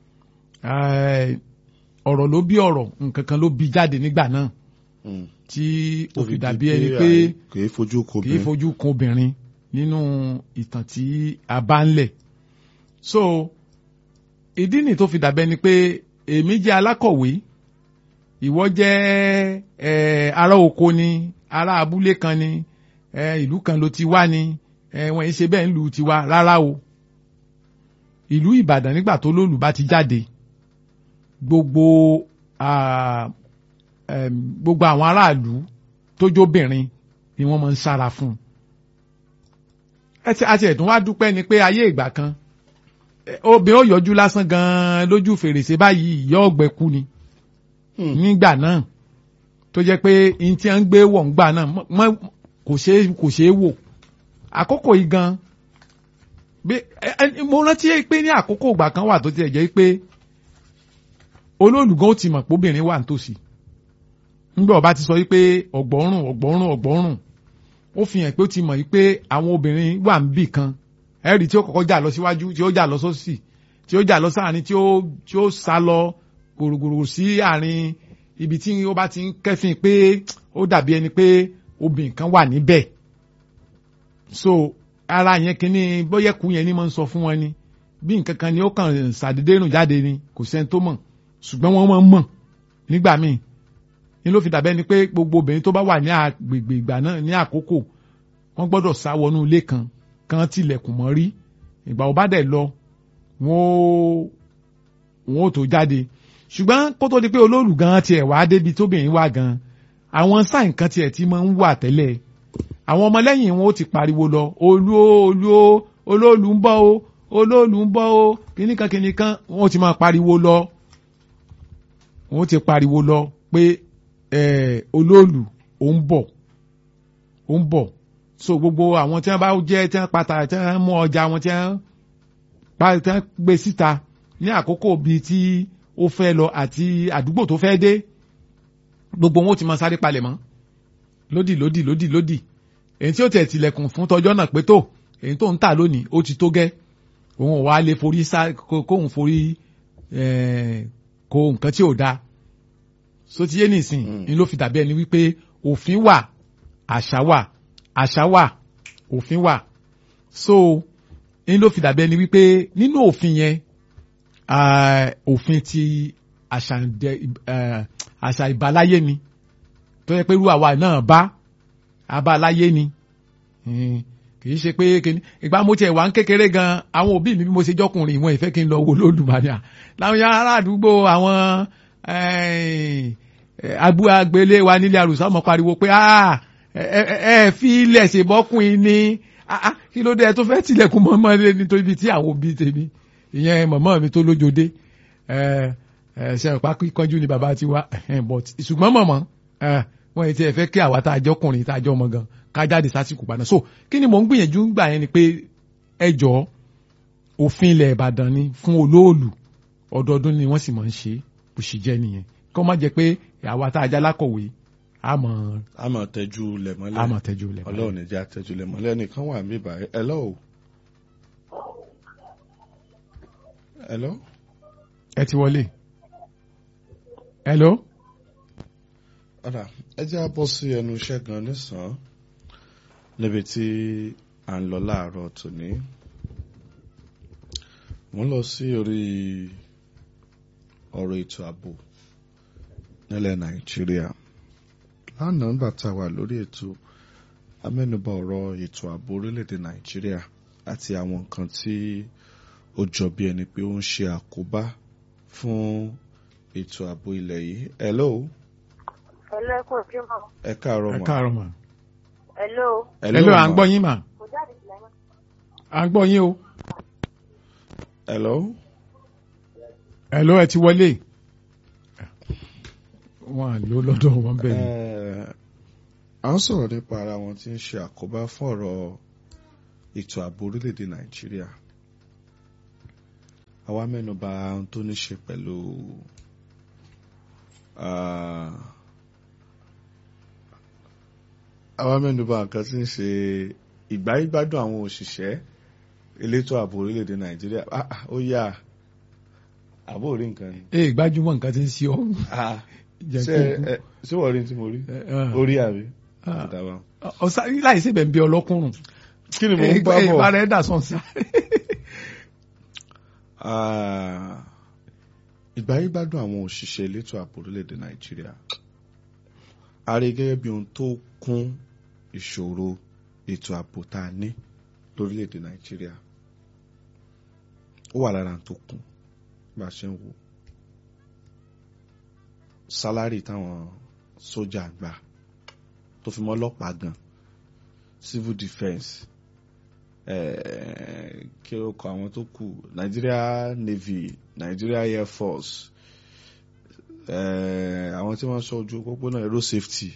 Ẹ, ọ̀rọ̀ ló bí ọ̀rọ̀ nǹkan kan ló bí jáde nígbà náà Hmm. tí ó Tó fi di dàbí ẹni pé àì- kì í fojú ko kì í obìnrin fojú kan obìnrin nínú ìtàn tí a bá ń lẹ̀. so ìdí nì tó fi dàbẹ́ ni pé èmi jẹ́ alákọ̀wé ìwọ jẹ́ ẹ, ará oko ni ará abúlé kan ni ẹ, ìlú kan ló ti wá ni ẹ, wọ́n ń ṣe bẹ́ẹ̀ ń lu tiwa rárá o ìlú Ìbàdàn nígbà tó lóòlù bá ti jáde gbogbo ah, em, gbogbo àwọn aráàlú tó jóbìnrin ni wọ́n máa ń sára fún un. ẹ ti àti ẹ̀tún wá dúpẹ́ ni pé ayé ìgbà kan eh, obìnrin ó yọjú lásán gan-an lójú fèrèsé báyìí ìyá ọ̀gbẹ́ kú ni Hmm. nígbà náà tó jẹ́ pé n tí wọ́n ń gbé wọ̀ ńgbà náà mọ́- mọ́- kò ṣeé kò ṣeé wò àkókò yìí gan bí ẹ- ẹ- mo rántí pé ní àkókò ìgbà kan wà tó tiẹ̀ jẹ́ pé olólùgán ó ti mọ̀ pé obìnrin wà nítòsí nígbà ọba ti sọ wípé ọ̀gbọ́rùn ọ̀gbọ́rùn ọ̀gbọ́rùn ó fi hàn pé ó ti mọ̀ wípé àwọn obìnrin wà ń bì kan ẹ̀rí tí ó kọ́kọ́ jà lọ síwájú tí ó jà lọ sósì tí ó jà lọ sáàrin tí ó tí ó sá lọ gbòrògbòrò sí àárín ibi tí ó bá ti ń kẹ́fìn pé ó dàbí ẹni pé obìnrin kan wà níbẹ̀ so ara yẹn kínní bóyẹ́kù yẹn ni mo ń sọ fún wọn ni bí nǹkan kan ni ó kàn ṣàdédé rùn jáde ni kò sẹ́ni tó mọ̀ ṣùgbọ́n wọ́n máa ń mọ̀ nígbà míì ní ló fi dàbẹ́ ni pé gbogbo obìnrin tó bá wà ní agbègbè ìgbà náà ní àkókò wọ́n gbọ́dọ̀ sá wọnú ilé kan kan tilẹ̀kùn mọ́ rí ìgbà ó bá dẹ̀ lọ wọ́n ó wọ́n ó tó jáde ṣùgbọ́n kó tó di pé olóòlù gan tiẹ̀ wá débi tóbìnrin wà gan àwọn sáìn kan tiẹ̀ ti máa ń wà tẹ́lẹ̀ àwọn ọmọlẹ́yìn wọn ó ti pariwo lọ olú o olú o olóòlù ń bọ̀ o olóòlù ń bọ̀ o kìnnìkan kìnnìkan wọn ó ti máa pariwo lọ wọn ó ti pariwo lọ pé eh, olóòlù ó ń bọ̀ ó ń bọ̀ so gbogbo àwọn tí wọ́n bá jẹ́ tí wọ́n pata tí wọ́n mú ọjà wọn tí wọ́n pa tí wọ́n gbé síta ní àkókò bíi tí ó fẹ́ lọ àti àdúgbò tó fẹ́ dé gbogbo wọn ó ti máa sáré palẹ̀ mọ́ lódì lódì lódì lódì èyí tí ó tẹ̀ tilẹ̀kùn fún tọjọ́ náà pé tó èyí tó ń tà lónìí ó ti tó gẹ́ òun ò wá lè forí sá kó- kóun forí eh, kó nǹkan tí ò dáa so ti yé nìsín Mm. ni ló fi dàbí ẹni wípé òfin wà àṣà wà àṣà wà òfin wà so ni ló fi dàbí ẹni wípé nínú òfin yẹn ah, òfin ti àṣà ìdẹ- eh, àṣà ìbáláyé ni tó yẹ pé irú àwa náà bá abáláyé ni Mm, kì í ṣe pé kíní ìgbà mo tiẹ̀ wá ń kékeré gan àwọn òbí mi bí mo ṣe jọkùnrin ìwọ̀n ìfẹ́ kí n lọ wo lódùmarè à láwọn yàrá ará àdúgbò àwọn agbó agbélé wa nílé àrùsá ọmọ pariwo pé "Ah, ẹ ẹ- ẹ fi ilẹ̀ ṣèbọ́kùnrin ni Ah, ah, kí ló dé ẹ tó fẹ́ tilẹ̀kùn mọ́mọ́ lé nítorí ibi tí àwọn òbí tèmi ìyẹn mọ̀mọ́ mi tó lójoode ẹ ẹ ṣe ọ̀pá kíkanjú ni bàbá ti wá ẹ̀hẹ́n, but ṣùgbọ́n mọ̀mọ́ ẹ wọ́n ti ẹ̀ fẹ́ kí àwa tá a jọkùnrin tá a jọ ọmọ gan ká jáde sásìkò padà so kí ni mò ń gbìyànjú ń gbà yẹn ni pé ẹ jọ òfin ilẹ̀ Ìbàdàn ni fún olóòlù ọdọọdún ni wọ́n sì máa ń ṣe bó ṣe jẹ́ nìyẹn kó má jẹ́ pé àwa tá a já lákọ̀wé a mọ̀ a máa tẹ́jú lẹ̀ mọ́lẹ̀ a mọ̀ tẹ́jú lẹ̀ ọlọ́run ní jẹ́ àtẹ́jú lẹ̀ mọ́lẹ̀ nìkan wà mí báyìí hello hello ẹ ti wọlé hello ọ̀dà ẹ jẹ́ á bọ́ sí ẹnu iṣẹ́ gan nísàn-án níbi tí à ń lọ láàárọ̀ tòní mo ń lọ sí orí ọ̀rọ̀ ètò ààbò nílẹ̀ nàìjíríà lánàá nígbà tá a wà lórí ètò amẹ́nubà ọ̀rọ̀ ètò ààbò orílẹ̀-èdè nàìjíríà àti àwọn nǹkan tí ó jọ bí ẹni pé ó ń ṣe àkóbá fún ètò ààbò ilẹ̀ yìí hello Hello, ẹ kú ojúmọ́. ẹ káàárọ̀ ẹ mà káàárọ̀ mà Hello. hello à ń gbọ́ yín mà Kò jáde sílẹ̀ mọ́. à ń gbọ́ yín o hello hello ẹ ti wọlé wọn à ló lọ́dọ̀ wọn bẹ́ẹ̀ ni Eh, à ń sọ̀rọ̀ nípa ara wọn tí ń ṣe àkóbá fún ọ̀rọ̀ ètò ààbò orílẹ̀-èdè nàìjíríà àwa mẹ́nuba ohun tó ní ṣe pẹ̀lú ah, àwa mẹ́nuba nǹkan tí ń ṣe ìgbáyégbádùn àwọn òṣìṣẹ́ elétò ààbò orílẹ̀-èdè nàìjíríà Ah, ah, ó yá àbó rí nǹkan ni. ee gbajúmọ̀ nǹkan tí ń ṣe ọ́ Ah, jẹ́ ṣé ẹ ṣé wọ́n rí ní tí mo rí kó orí àbí. Ah. Ìdàbà. ọ̀sá láì sí bẹ̀ ń bí ọlọ́kùnrin kí ni mo ń bá bọ̀. ìbára ẹ̀dà sọ̀n sí. Ah, ìgbáyégbádùn àwọn òṣìṣẹ́ elétò ààbò orílẹ̀-èdè nàìjíríà a rí gẹ́gẹ́ bí ohun tó kún ìṣòro ètò ààbò tá a ní lórílẹ̀-èdè nàìjíríà ó wà lára ohun tó kún bá a ṣe ń wò sálárì táwọn sójà gbà tó fi mọ́ ọlọ́pàá gan civil defence eh, kí ló kọ àwọn tó kù Nigeria Navy Nigeria Air Force eh, àwọn tí wọ́n ṣọ́ ojú pópónà aero safety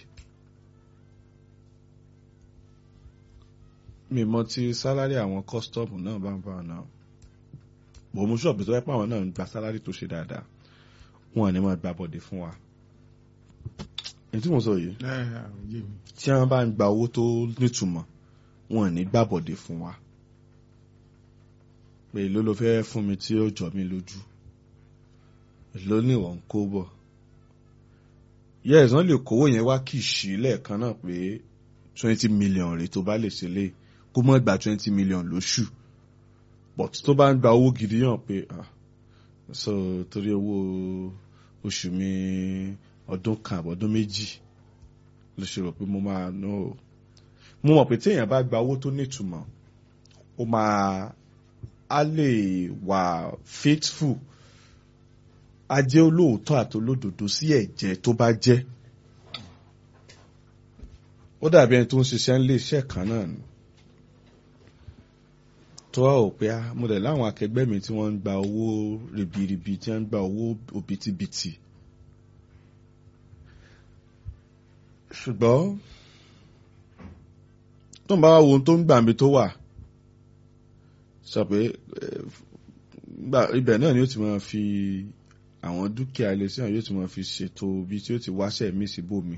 mi mọ̀ tí sálárì àwọn custom náà bá ń bá wọn náà bò mú ṣọ́ọ̀bù tó yẹ pé àwọn náà ń gba sálárì tó ṣe dáadáa wọn ò ní máa gba bọ̀dẹ̀ fún wa èyí tí mo sọ yìí tí wọ́n bá ń gba owó tó nítumọ̀ wọn ò ní gbà bọ̀dẹ̀ fún wa pé èló ló fẹ́ fún mi tí ó jọ mí lójú èló ní ìwọ̀n ń kó bọ̀ yes wọ́n lè kówó yẹn wá kì í sí lẹ́ẹ̀kan náà pé twenty million rèé tó bá lè ṣe lé kó mọ́ gba twenty million lóṣù but tó bá ń gba owó gidi yàn pé ah so torí owó oṣù mi ọdún kan àbọ̀dún méjì ló ṣe rò pé mo máa no mo mọ̀ pé téèyàn bá gba owó tó nítumọ̀ ó máa á lè wà faithful á jẹ́ olóòótọ́ àti olódodo sí ẹ̀jẹ̀ tó bá jẹ́ ó dàbí ẹni tó ń ṣiṣẹ́ ń lé iṣẹ́ kan náà ni tó wá ò pé á mo dẹ̀ láwọn akẹgbẹ́ mi tí wọ́n ń gba owó ribiribi tí wọ́n ń gba owó òbítíbitì ṣùgbọ́n tó ń bá wá wo ohun tó ń gbà mí tó wà sọ pé eh, gbà- ibẹ̀ náà ni ó ti máa fi àwọn dúkìá ilé sí àwọn yóò ti máa fi ṣètò bí tí ó ti wáṣẹ̀ mí síbòmí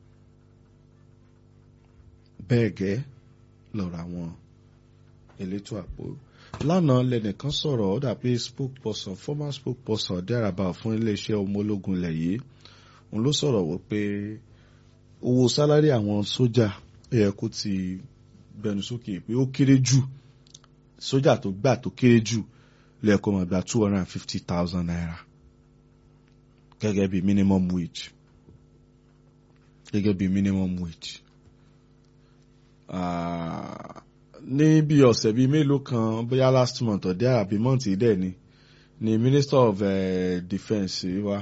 bẹ́ẹ̀ gẹ́ lọ́rọ̀ àwọn elétò àpò lánàá lẹ́nìkan sọ̀rọ̀ ó dà pé spokesperson former spokesperson dẹ́rabà fún iléeṣẹ́ ọmọ ológun ilẹ̀ yìí òun ló sọ̀rọ̀ wípé owó sálárì àwọn sójà ó yẹ kó ti gbẹnu sókè pé ó kéré jù sójà tó gbà tó kéré jù lẹ́ẹ̀kọ́ máa gba two hundred and fifty thousand naira gẹ́gẹ́ bí minimum wage gẹ́gẹ́ bí minimum wage. Ah, ní bí ọ̀sẹ̀ bíi mélòó kan bóyá last month ọ̀dẹ́ àbí mọ́ǹtì dẹ̀ ni ni minister of uh, defence wa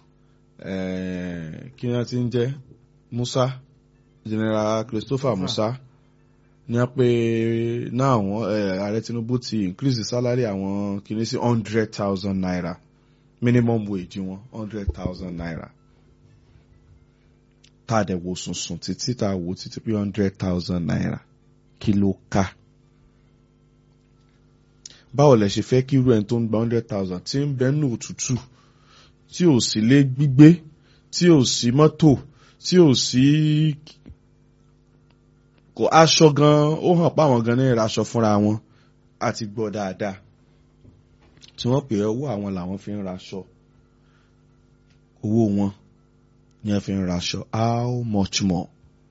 eh, kí wọ́n ti ń jẹ́ Musa general Christopher Musa ní wọ́n pé náà àwọn ààrẹ Tinubu ti increase the salary àwọn kìíní sí hundred thousand naira minimum wage wọn hundred thousand naira tá a dẹ̀ wò sùnsùn títí tá a wò títí pé hundred thousand naira kí ló ká báwo lẹ ṣe fẹ́ kí irú ẹni tó ń gba hundred thousand tí ń bẹ nù òtútù tí ò sí lé gbígbé tí ò sí mọ́tò tí ò sí kò aṣọ gan ó hàn páwọn gan ní ìraṣọ fúnra wọn àti gbọ́ dáadáa tí wọ́n pè é owó àwọn làwọn fi ń raṣọ owó wọn ni wọ́n fi ń raṣọ how much more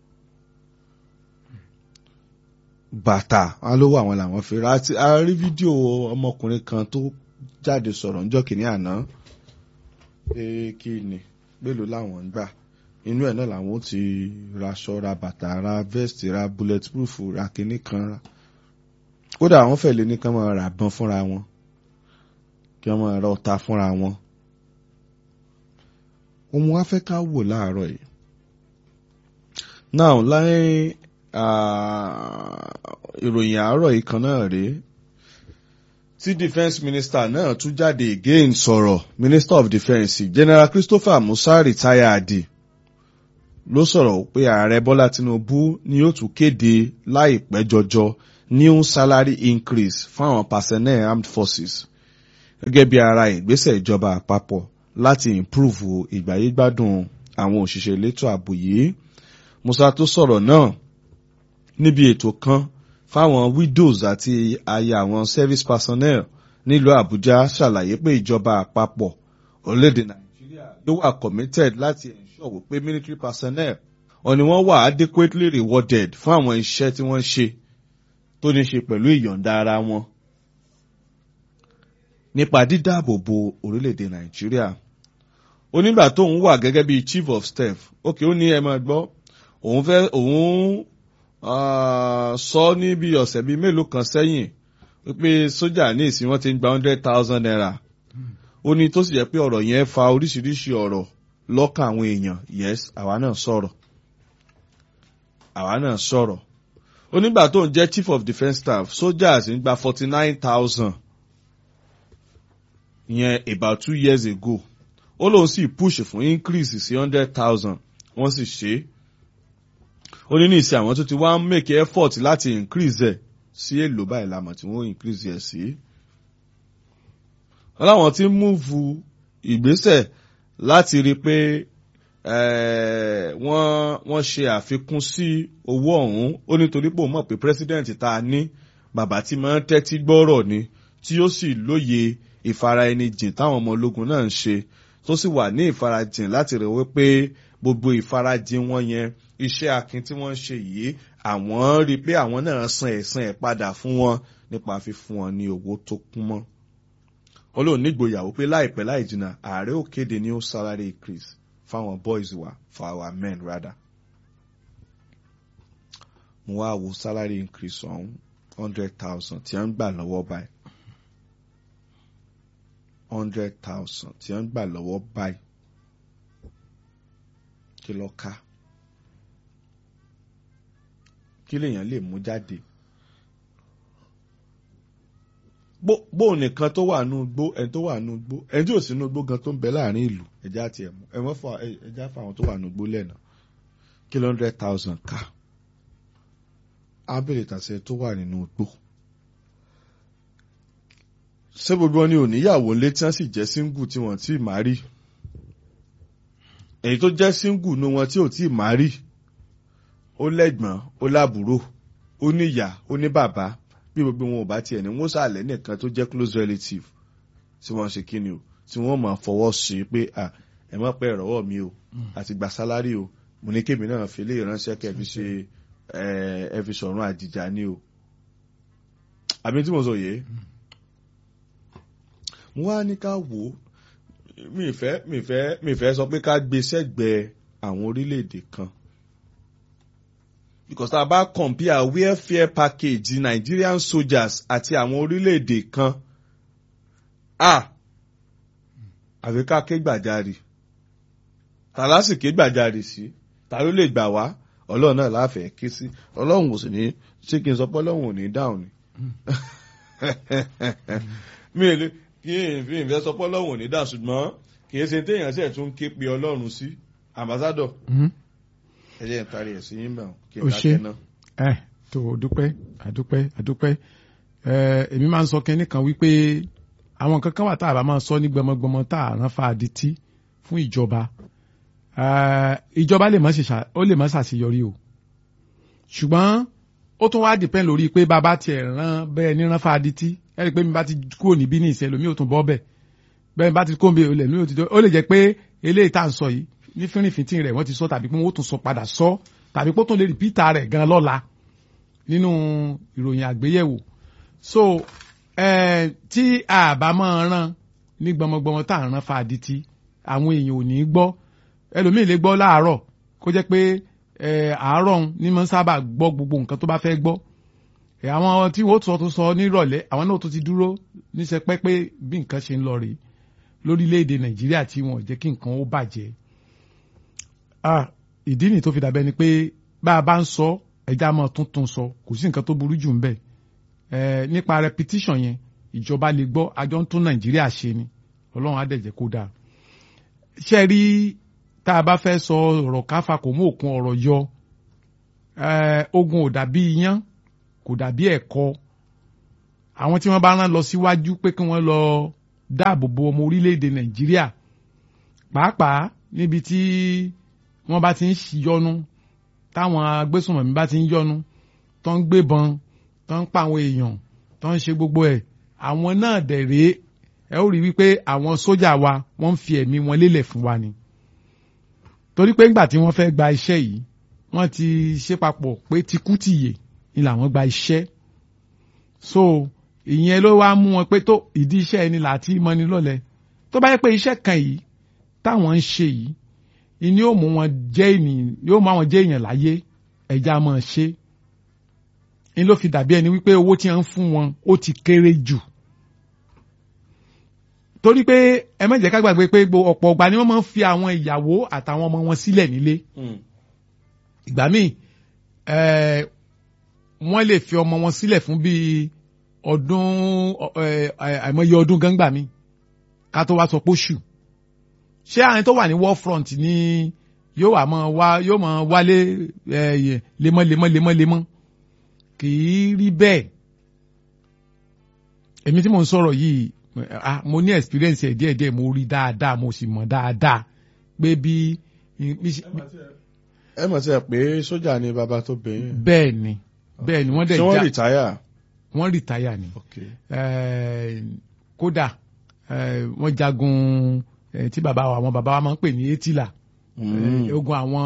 bàtà wọn ló wà àwọn làwọn fi ra àti a rí fídíò ọmọkùnrin kan tó jáde sọ̀rọ̀ níjọ́ kìíní àná pé kí ni mélòó làwọn ń gbà inú ẹ̀ náà làwọn ó ti raṣọ ra bàtà ra vest ra bulletproof ra kìíní kan ra kódà àwọn fẹ̀ lé ní kán máa rà bán fúnra wọn kí wọ́n máa ra ọta fúnra wọn ohun wá fẹ́ ká wò láàárọ̀ yìí now láyé ìròyìn àárọ̀ yìí kan náà rèé tí defence minister náà tún jáde again sọ̀rọ̀ minister of defence general christopher musa retired ló sọ̀rọ̀ pé ààrẹ bọ́lá tinubu ni yóò tún kéde láìpẹ́ jọjọ new salary increase fáwọn personnel armed forces gẹ́gẹ́ bí ara ìgbésẹ̀ ìjọba àpapọ̀ láti improve ìgbáyégbádùn àwọn òṣìṣẹ́ elétò ààbò yìí Musa tó sọ̀rọ̀ náà níbi ètò kan fáwọn widows àti aya àwọn service personnel nílùú Àbújá ṣàlàyé pé ìjọba àpapọ̀ orílẹ̀-èdè Nàìjíríà ló wà committed láti ensure wípé military personnel ọ̀ni wọ́n wà adequately rewarded fún àwọn iṣẹ́ tí wọ́n ṣe tó ní ṣe pẹ̀lú ìyọ̀ǹda ara wọn nípa dídáàbòbò orílẹ̀-èdè Nàìjíríà onígbà tóun wà gẹ́gẹ́ bí chief of staff ókè ó ní ẹ máa gbọ́ òun fẹ́ òun sọ ní bí ọ̀sẹ̀ bíi mélòó kan sẹ́yìn wípé sójà ní ìsìn wọn ti ń gba hundred thousand naira ó ní tó sì jẹ́ pé ọ̀rọ̀ yẹn fa oríṣiríṣi ọ̀rọ̀ lọ́kàn àwọn èèyàn yes àwa náà sọ̀rọ̀ àwa náà sọ̀rọ̀ onígbà tó ń jẹ́ chief of defence staff soldiers ń gba forty nine thousand yẹn about two years ago ó lóun sì push fún increase sí hundred thousand wọ́n sì ṣe é ó ní ní ìsìn àwọn tó ti wá ń make effort láti increase ẹ̀ sí èlò báyìí lámọ̀ tí wọ́n increase ẹ̀ sí. wọ́n láwọn ti ń múvu ìgbésẹ̀ láti rí i pé wọ́n wọ́n ṣe àfikún sí owó ọ̀hún ó nítorí pé òun mọ̀ pé president tá a ní bàbá tí máa ń tẹ́tí gbọ́rọ̀ ni tí ó sì lóye ìfara ẹni jìn táwọn ọmọ ológun náà ń ṣe tó sì wà ní ìfarajìn láti rẹ̀ wípé gbogbo ìfarajìn wọn yẹn iṣẹ́ akin tí wọ́n ń ṣe yìí àwọn rí i pé àwọn náà san ẹ̀san ẹ̀ padà fún wọn nípa fífún wọn ní owó tó kún mọ́. olóòn nígboyàwó pé láìpẹ́ láì jìnnà ààrẹ ò kéde ní ó salary increase fáwọn boys wa for our men rather. mo wá wo salary increase ọ̀hún hundred thousand tí wọ́n ń gbà lọ́wọ́ báyìí hundred thousand tí wọ́n ń gbà lọ́wọ́ báyìí kí ló ká kí lèèyàn lè mú jáde bó nìkan tó wà nù gbó ẹni tó wà nù gbó ẹni tí ò sí nù gbó gan tó ń bẹ láàrin ìlú ẹjẹ àti ẹmú ẹmọ fún ẹjẹ fún àwọn tó wà nù gbó lẹ́nà kí ló hundred thousand ká ábẹ̀rẹ̀ tàṣẹ tó wà nínú gbó ṣé gbogbo wọn ni òníyàwó ńlé tí wọ́n sì jẹ́ síngù tí wọ́n ti máa rí èyí tó jẹ́ síngù nu wọn tí ò tí ì máa rí ó lẹ́gbọ̀n ó lábúrò ó níyà ó ní bàbá bí gbogbo wọn ò bá tiẹ̀ ní wọ́n sàlẹ̀ nìkan tó jẹ́ close relative tí wọ́n ṣe kí ni o tí wọ́n máa fọwọ́ sí pé ẹ má pẹ́ ìrọ̀wọ́ mi o àti gba sálárì o mo ní kébì náà fi lè ránṣẹ́ kẹ́ fi ṣe ẹ fi sọ̀rọ̀ àjìjà ni o àbí tí mo sọ yìí mo wá ní ká wò ó mi ìfẹ́ mi ìfẹ́ mi ìfẹ́ sọ pé ká gbé sẹ́gbẹ̀ẹ́ àwọn orílẹ̀-èdè kan because tá a bá compare welfare package Nigerian soldiers àti àwọn orílẹ̀-èdè kan a àfi ká ké gbàjarì tàlá sì ké gbàjarì sí ta ló lè gbà wá ọlọ́run náà láfẹ̀ẹ́ ké sí ọlọ́run ò sì ní ṣé kí n sọ pé ọlọ́run ò ní dáhùn ni mi ò lè kí n fi ìfẹ́ sọ pé ọlọ́run ò ní dáhùn ṣùgbọ́n kì í ṣe téèyàn sì tún ké pe ọlọ́run sí ambassador ẹ jẹ́ n parí ẹ̀ sí yín mẹ́wọ̀n kí n o ṣe dákẹ́ náà. ẹ tó o dúpẹ́ àdúpẹ́ àdúpẹ́ ẹ èmi máa ń sọ kẹ́ni kan wípé àwọn nǹkan kan wà tá a bá máa sọ ní gbọmọgbọmọ tá a rán fa adití fún ìjọba ìjọba lè má ṣe ṣà- ó lè má ṣàṣeyọrí o ṣùgbọ́n ó tún wá dìpẹ́ lórí pé bàbá tiẹ̀ rán bẹ́ẹ̀ ní rán fa adití ẹ rí i pé mi bá ti kúrò níbí ní ìṣẹ́ lómi ò tún bọ́ bẹ́ẹ̀ bẹ́ẹ̀ bá ti kó mi olè lómi ò ti dọ́ ó lè jẹ́ pé eléyìí tá à ń sọ yìí ní fínrìnfíntín rẹ̀ wọ́n ti sọ tàbí pé wọ́n ó tún sọ padà sọ tàbí pé ó tún lè rìpítà rẹ̀ gan lọ́la nínú ìròyìn àgbéyẹ̀wò so eh, tí a bá máa rán ní gbọmọgbọmọ tá à ń rán fa adití àwọn èèyàn ò ní gbọ́ ẹlòmíì lè gbọ́ láàárọ̀ kó jẹ́ pé eh, àárọ̀ ń ní mọ́ sábà gbọ́ gbogbo nǹkan tó bá fẹ́ gbọ́ Eh, àwọn tí wọ́n sọ tó sọ nírọ̀lẹ́ àwọn náà tó ti dúró níṣẹ́ pẹ́ pé bí nǹkan ṣe ń lọ rèé lórílẹ̀‐èdè nàìjíríà tí wọ́n jẹ́ kí nǹkan ó bàjẹ́ ah ìdí nìyí tó fi dàbẹ́ ni pé bá a bá ń sọ ẹja máa tuntun sọ kò sí nǹkan tó burú jù ń bẹ̀ eh, nípa repetition yẹn ìjọba lè gbọ́ àjọ ń tún nàìjíríà ṣe ni ọlọ́run á dẹ̀ jẹ́ kó dáa ṣe rí tá a bá fẹ́ sọ ọ̀rọ̀ káfa kò mú òkun ọ̀rọ̀ yọ eh, ogun ò dàbí iyán kò dàbí ẹ̀kọ́ àwọn tí wọ́n bá rán lọ síwájú pé kí wọ́n lọ dáàbò bo ọmọ orílẹ̀-èdè nàìjíríà pàápàá níbi tí wọ́n bá ti ń yọnu táwọn agbésùnmọ̀mí bá ti ń yọnu tó ń gbébọn tó ń pa àwọn èèyàn tó ń ṣe gbogbo ẹ̀ àwọn náà dẹ̀ rèé ẹ ó rí wípé àwọn sójà wa wọ́n ń fi ẹ̀mí wọn lélẹ̀ fún wa ni torí pé ńgbà tí wọ́n fẹ́ gba iṣẹ́ yìí wọ́n ti ṣe papọ̀ pé tikútìyè ni làwọn gba iṣẹ́ so ìyẹn ló wá mú wọn pé tó ìdí iṣẹ́ ẹni láti mọ́ni lọ́lẹ̀ tó bá yẹ pé iṣẹ́ kan yìí táwọn ń ṣe yìí ìní yóò mú wọn jẹ́ ènìyàn yóò mú àwọn jẹ́ èèyàn láyé ẹ̀já máa ṣe ń ló fi dàbí ẹni wípé owó tí wọ́n ń fún wọn ó ti kéré jù torí pé ẹ má jẹ́ ká gbàgbé pé ọ̀pọ̀ ọgbà ni wọ́n máa ń fi àwọn ìyàwó àtàwọn ọmọ wọn sílẹ̀ nílé ìgbà míì wọ́n lè fi ọmọ wọn sílẹ̀ fún bíi ọdún àìmọye ọdún gángbà mi ká tó wá sọ pé oṣù ṣé àwọn tó wà ní war front ni yóò wà mọ wá yóò mọ wálé lemọ́ lemọ́ lemọ́ lemọ́ kì í rí bẹ́ẹ̀ èmi tí mò ń sọ̀rọ̀ yìí mo ní experience ẹ̀ díẹ̀ díẹ̀ mo rí dáadáa mo sì mọ̀ dáadáa pé bí. ẹ mọ̀ sí ẹ pé sójà ni bàbá tó bẹ̀yìn. bẹ́ẹ̀ ni bẹ́ẹ̀ ni wọ́n dẹ̀ ṣé wọ́n rìtáyà. wọ́n rìtáyà ni kódà wọ́n jagun tí bàbá wa àwọn bàbá wa máa ń pè ní etila ogun àwọn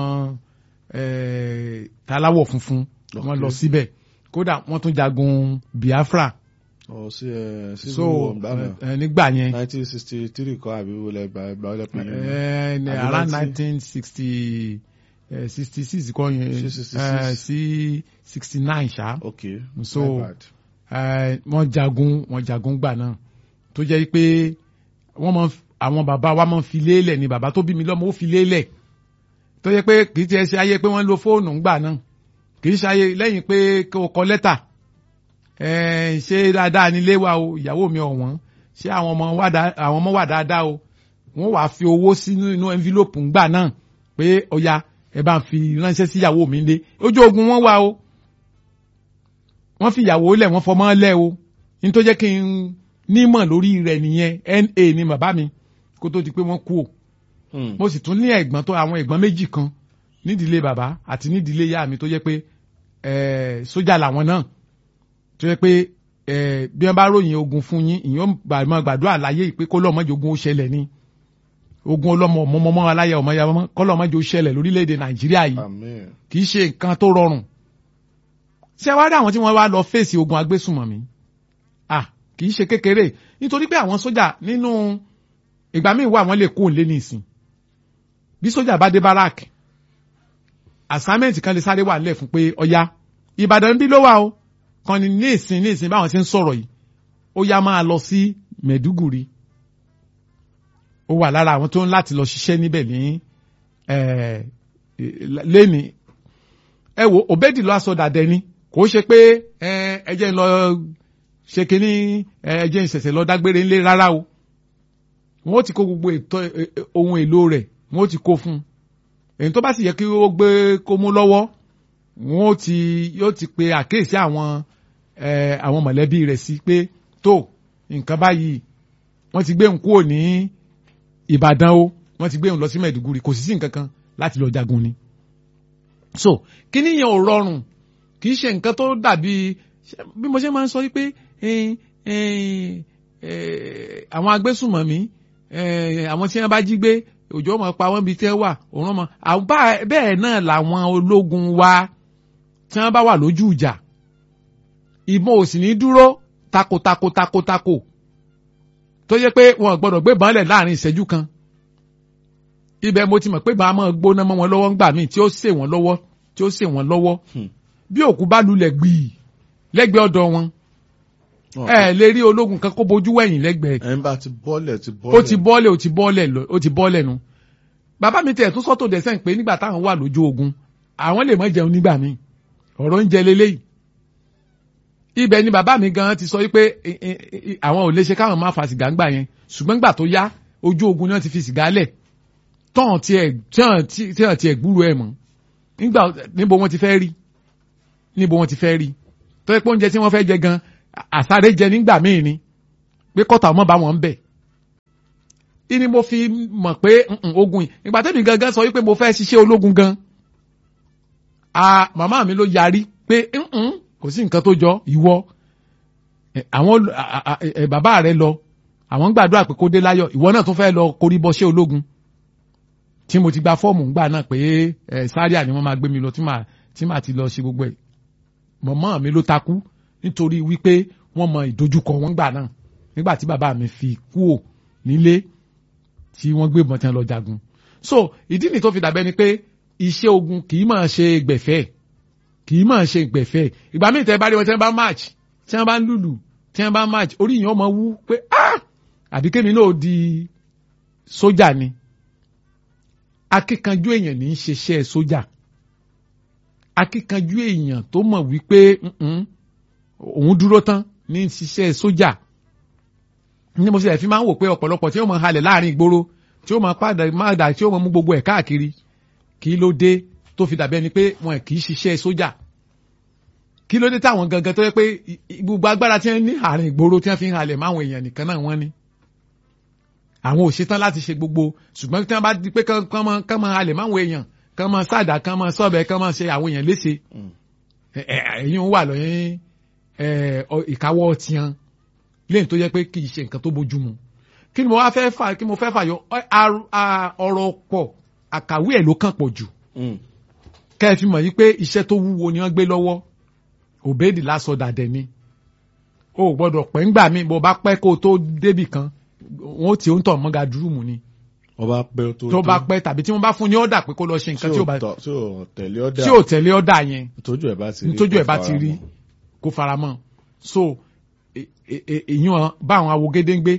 taláwọ̀ funfun wọ́n lọ síbẹ̀ kódà wọ́n tún jagun Biafra ọ sí ẹ sí so nígbà yẹn nineteen sixty three kọ́ àbí wọlé gba wọlé pé yẹn around nineteen sixty sixty six kọ́ yẹn sí sixty nine ṣá ok so wọ́n jagun wọ́n jagun gbà náà tó jẹ́ pé wọ́n mọ àwọn bàbá wa máa ń fi lélẹ̀ ni bàbá tó bí mi lọ́mọ ó fi lélẹ̀ tó jẹ́ pé kì í tiẹ̀ ṣe ayé pé wọ́n ń lo fóònù ńgbà náà kì í ṣe ayé lẹ́yìn pé kó kọ lẹ́tà ṣé dáadáa nílé wa o ìyàwó mi ọ̀wọ́n ṣé àwọn ọmọ wà àwọn ọmọ wà dáadáa o wọ́n wàá fi owó sínú inú envelope ńgbà náà pé ọya ẹ bá ń fi ránṣẹ́ sí ìyàwó mi lé ojú ogun wọn wà o wọ́n fi ìyàwó lẹ̀ wọ́n fọmọ́ lẹ̀ o ní tó jẹ́ kí n nímọ̀ lórí rẹ̀ nìyẹn na ni bàbá mi kó tó di pé wọ́n kú o mo sì tún ní ẹ̀gbọ́n tó àwọn ẹ̀gbọ́n méjì kan nídìílé bàbá àti nídìílé ìyá mi tó jẹ́ pé sójà làwọn náà tó yẹ pé bí wọ́n bá ròyìn ogun fún yín ìyẹn máa gbàdúrà láyé ìpè kó lọ́mọdé ogun ó ṣẹlẹ̀ ni ogun ọlọ́mọ ọmọọmọ aláya ọmọ ya ọmọ kọ́ lọ́mọdé ó ṣẹlẹ̀ lórílẹ̀‐èdè nàìjíríà yìí kì í ṣe nǹkan tó rọrùn ṣé wàá rí àwọn tí wọ́n wá lọ fèsì ogun agbésùnmọ̀mí ah kì í ṣe kékeré nítorí pé àwọn sójà nínú ìgbà míì wà wọ́n lè kó òǹlé nìsín bí sójà bá dé báràkì assignment kan lè sáré wà nílẹ̀ fún pé ọya ìbàdàn bí ló wà o kan ní ní ìsìn ní ìsìn báwọn ṣe ń sọ̀rọ̀ yìí ó yá máa lọ sí mẹ̀dúgùrì ó wà lára àwọn tó ń láti lọ ṣiṣẹ́ níbẹ̀ ní lẹ́ni ẹ wo òbẹ́dì lọ aṣọ dàdẹ ni kò ṣe pé ẹ jẹ́ ń lọ ṣe kínní ẹ jẹ́ ń ṣẹ̀ṣẹ̀ lọ dágbére ńlé rárá o wọ́n ti kó gbogbo ohun èlò rẹ̀ wọ́n ti kó fún un èyí tó bá sì yẹ kí ó gbé kó mú lọ́wọ́ wọ́n ti yóò ti pe àkéèsí àwọn àwọn mọ̀lẹ́bí rẹ̀ sí pé tó nǹkan báyìí wọ́n ti gbé òun kúrò ní Ìbàdàn o wọ́n ti gbé òun lọ sí Mẹ̀dúgùrì kò sí sí nǹkan kan láti lọ jagun ni. so kíní yẹn ò rọrùn kì í ṣe nǹkan tó dàbí bí mo ṣe máa ń sọ wípé àwọn agbésùnmọ̀mí àwọn tí wọ́n bá jí gbé òjò ọmọ pa wọ́n bíi tẹ́ wà òun ọmọ bẹ́ẹ̀ náà làwọn ológun wa tí wọ́n bá wà lójú ìjà ìbọn ò sì ní dúró takotako takotako tó yẹ pé wọn gbọ́dọ̀ gbé bọ́ọ̀lẹ̀ láàrin ìṣẹ́jú kan ibẹ̀ mo ti mọ̀ pé màá máa gbóná mọ́ wọn lọ́wọ́ ńgbà míì tí ó sè wọ́n lọ́wọ́ tí ó sè wọ́n lọ́wọ́ bí òkú bá lulẹ̀ gbìí lẹ́gbẹ̀ẹ́ ọ̀dọ̀ wọn ẹ lè rí ológun kan kó bojú wẹ̀yìn lẹ́gbẹ̀ẹ́. ẹ̀ ń bá ti bọ́ọ̀lẹ̀ ti bọ́ọ̀lẹ̀. ó ti bọ́ọ̀lẹ̀ ó ti bọ́ọ̀lẹ̀ ó ti bọ́ọ̀lẹ̀ nu. bàbá mi tẹ̀ tún sọ́tò dẹ́sẹ̀ pé nígbà táwọn wà lójú ogun àwọn lè má jẹun nígbà míì ọ̀rọ̀ ń jẹ leléyìí. ibẹ̀ ni bàbá mi gan ti sọ wípé àwọn ò lè ṣe káwọn máa fa sìgá ńgbà yẹn ṣùgbọ́n ńgbà tó yá ojú ogun ni wọ́n ti fi sìgá lẹ̀ tọ́hàn tiẹ̀ gbúrò ẹ̀ mọ́ nígbà níbo wọ́n ti fẹ́ rí níbo wọ́n ti fẹ́ rí tó yẹ pé oúnjẹ tí wọ́n fẹ́ jẹ gan àsáré jẹ nígbà míì ni pé kọ́tà ọmọ bá wọn bẹ̀ ìní mo fi mọ̀ pé mm-mm, ogun yìí ìgbà tẹ́mi gangan sọ wípé mo fẹ́ ṣiṣẹ́ ológun gan a màmá mi ló yarí pé mm-mm, kò sí nǹkan tó jọ ìwọ ẹ, àwọn a- a- ẹ, bàbá rẹ lọ àwọn ń gbàdúrà pé kó dé láyọ̀ ìwọ náà tún fẹ́ lọ korí bọṣẹ́ ológun tí mo ti gba fọ́ọ̀mù ńgbà náà pé ẹ sáríà ni wọ́n máa gbé mi lọ tí màá tí màá ti lọ ṣe gbogbo ẹ̀ mọ̀mọ́ mi ló takú nítorí wípé wọ́n mọ ìdojúkọ wọn gbà náà nígbà tí bàbá mi fi kúò nílé tí wọ́n gbé ìbọn tí wọ́n lọ jagun so ìdí nìyí tó fi dàbẹ́ ni pé iṣẹ́ ogun kì í máa ṣe gbẹ̀fẹ́ kì í máa ṣe gbẹ̀fẹ́ ìgbà míì tẹ́ bá rí wọn tí wọ́n bá match tí wọ́n bá ń lùlù tí wọ́n bá match orí yìí ọmọ wú pé ah àbí kémi náà di sójà ni akíkanjú èèyàn ní í ṣiṣẹ́ sójà akíkanjú èèyàn tó mọ̀ wípé mm-mm, òun dúró tán ní í ṣiṣẹ́ sójà ní mo ṣe fi máa ń wò pé ọ̀pọ̀lọpọ̀ tí ó mọ̀ halẹ̀ láàrin ìgboro tí ó mọ̀ padà máa dà tí ó mọ̀ mú gbogbo ẹ̀ káàkiri kí ló dé tó fi dàbí ẹni pé wọn kì í ṣiṣẹ́ sójà kí ló dé táwọn gangan tó yẹ pé i- i- gbogbo agbára tí wọ́n ní àárín ìgboro tí wọ́n fi ń halẹ̀ máwọn èèyàn nìkan náà wọ́n ní àwọn ò ṣetán láti ṣe gbogbo ṣùgbọ́n tí wọ́n bá di pé kán kán máa kán máa halẹ̀ máwọn èèyàn kán máa sáàdà kán máa sọ́ọ̀bẹ kán máa ṣe àwọn èèyàn léṣe Mm. ẹ- ẹ- ẹ̀yin wà lọ́yìn ẹ, ọ- ìkáwọ́ tiẹn lẹ́yìn tó yẹ pé kì í ṣe nǹkan tó bójú mu kí ni mo wá fẹ́ fà kí mo fẹ́ fàyọ ọ- ar- a- ọ̀rọ̀ pọ̀ àkàwé ẹ̀ ló kàn pọ̀ jù Mm. kẹ́ ẹ fi mọ̀ yí pé iṣẹ́ tó wúwo ni wọ́n gbé lọ́wọ́ òbéèdì lásọ dàdẹ̀ ni o ò gbọ́dọ̀ pẹ́ ńgbà míì bó bá pẹ́ kó o tó débì kan wọ́n ti ń tọ̀ mọ́ga dúrúmù ni wọ́n bá pẹ́ tó tó bá pẹ́ tàbí tí wọ́n bá fún ní ọ̀dà pé kó lọ ṣe nǹkan tí ò bá tọ̀- tí ò tẹ̀lé ọ̀dà tí ò tẹ̀lé ọ̀dà yẹn tójú ẹ̀ bá ti rí nítójú ẹ̀ bá kó ti fara rí mọ́. kó fara mọ́ so e- e- e- èyàn bá àwọn awo gédéńgbé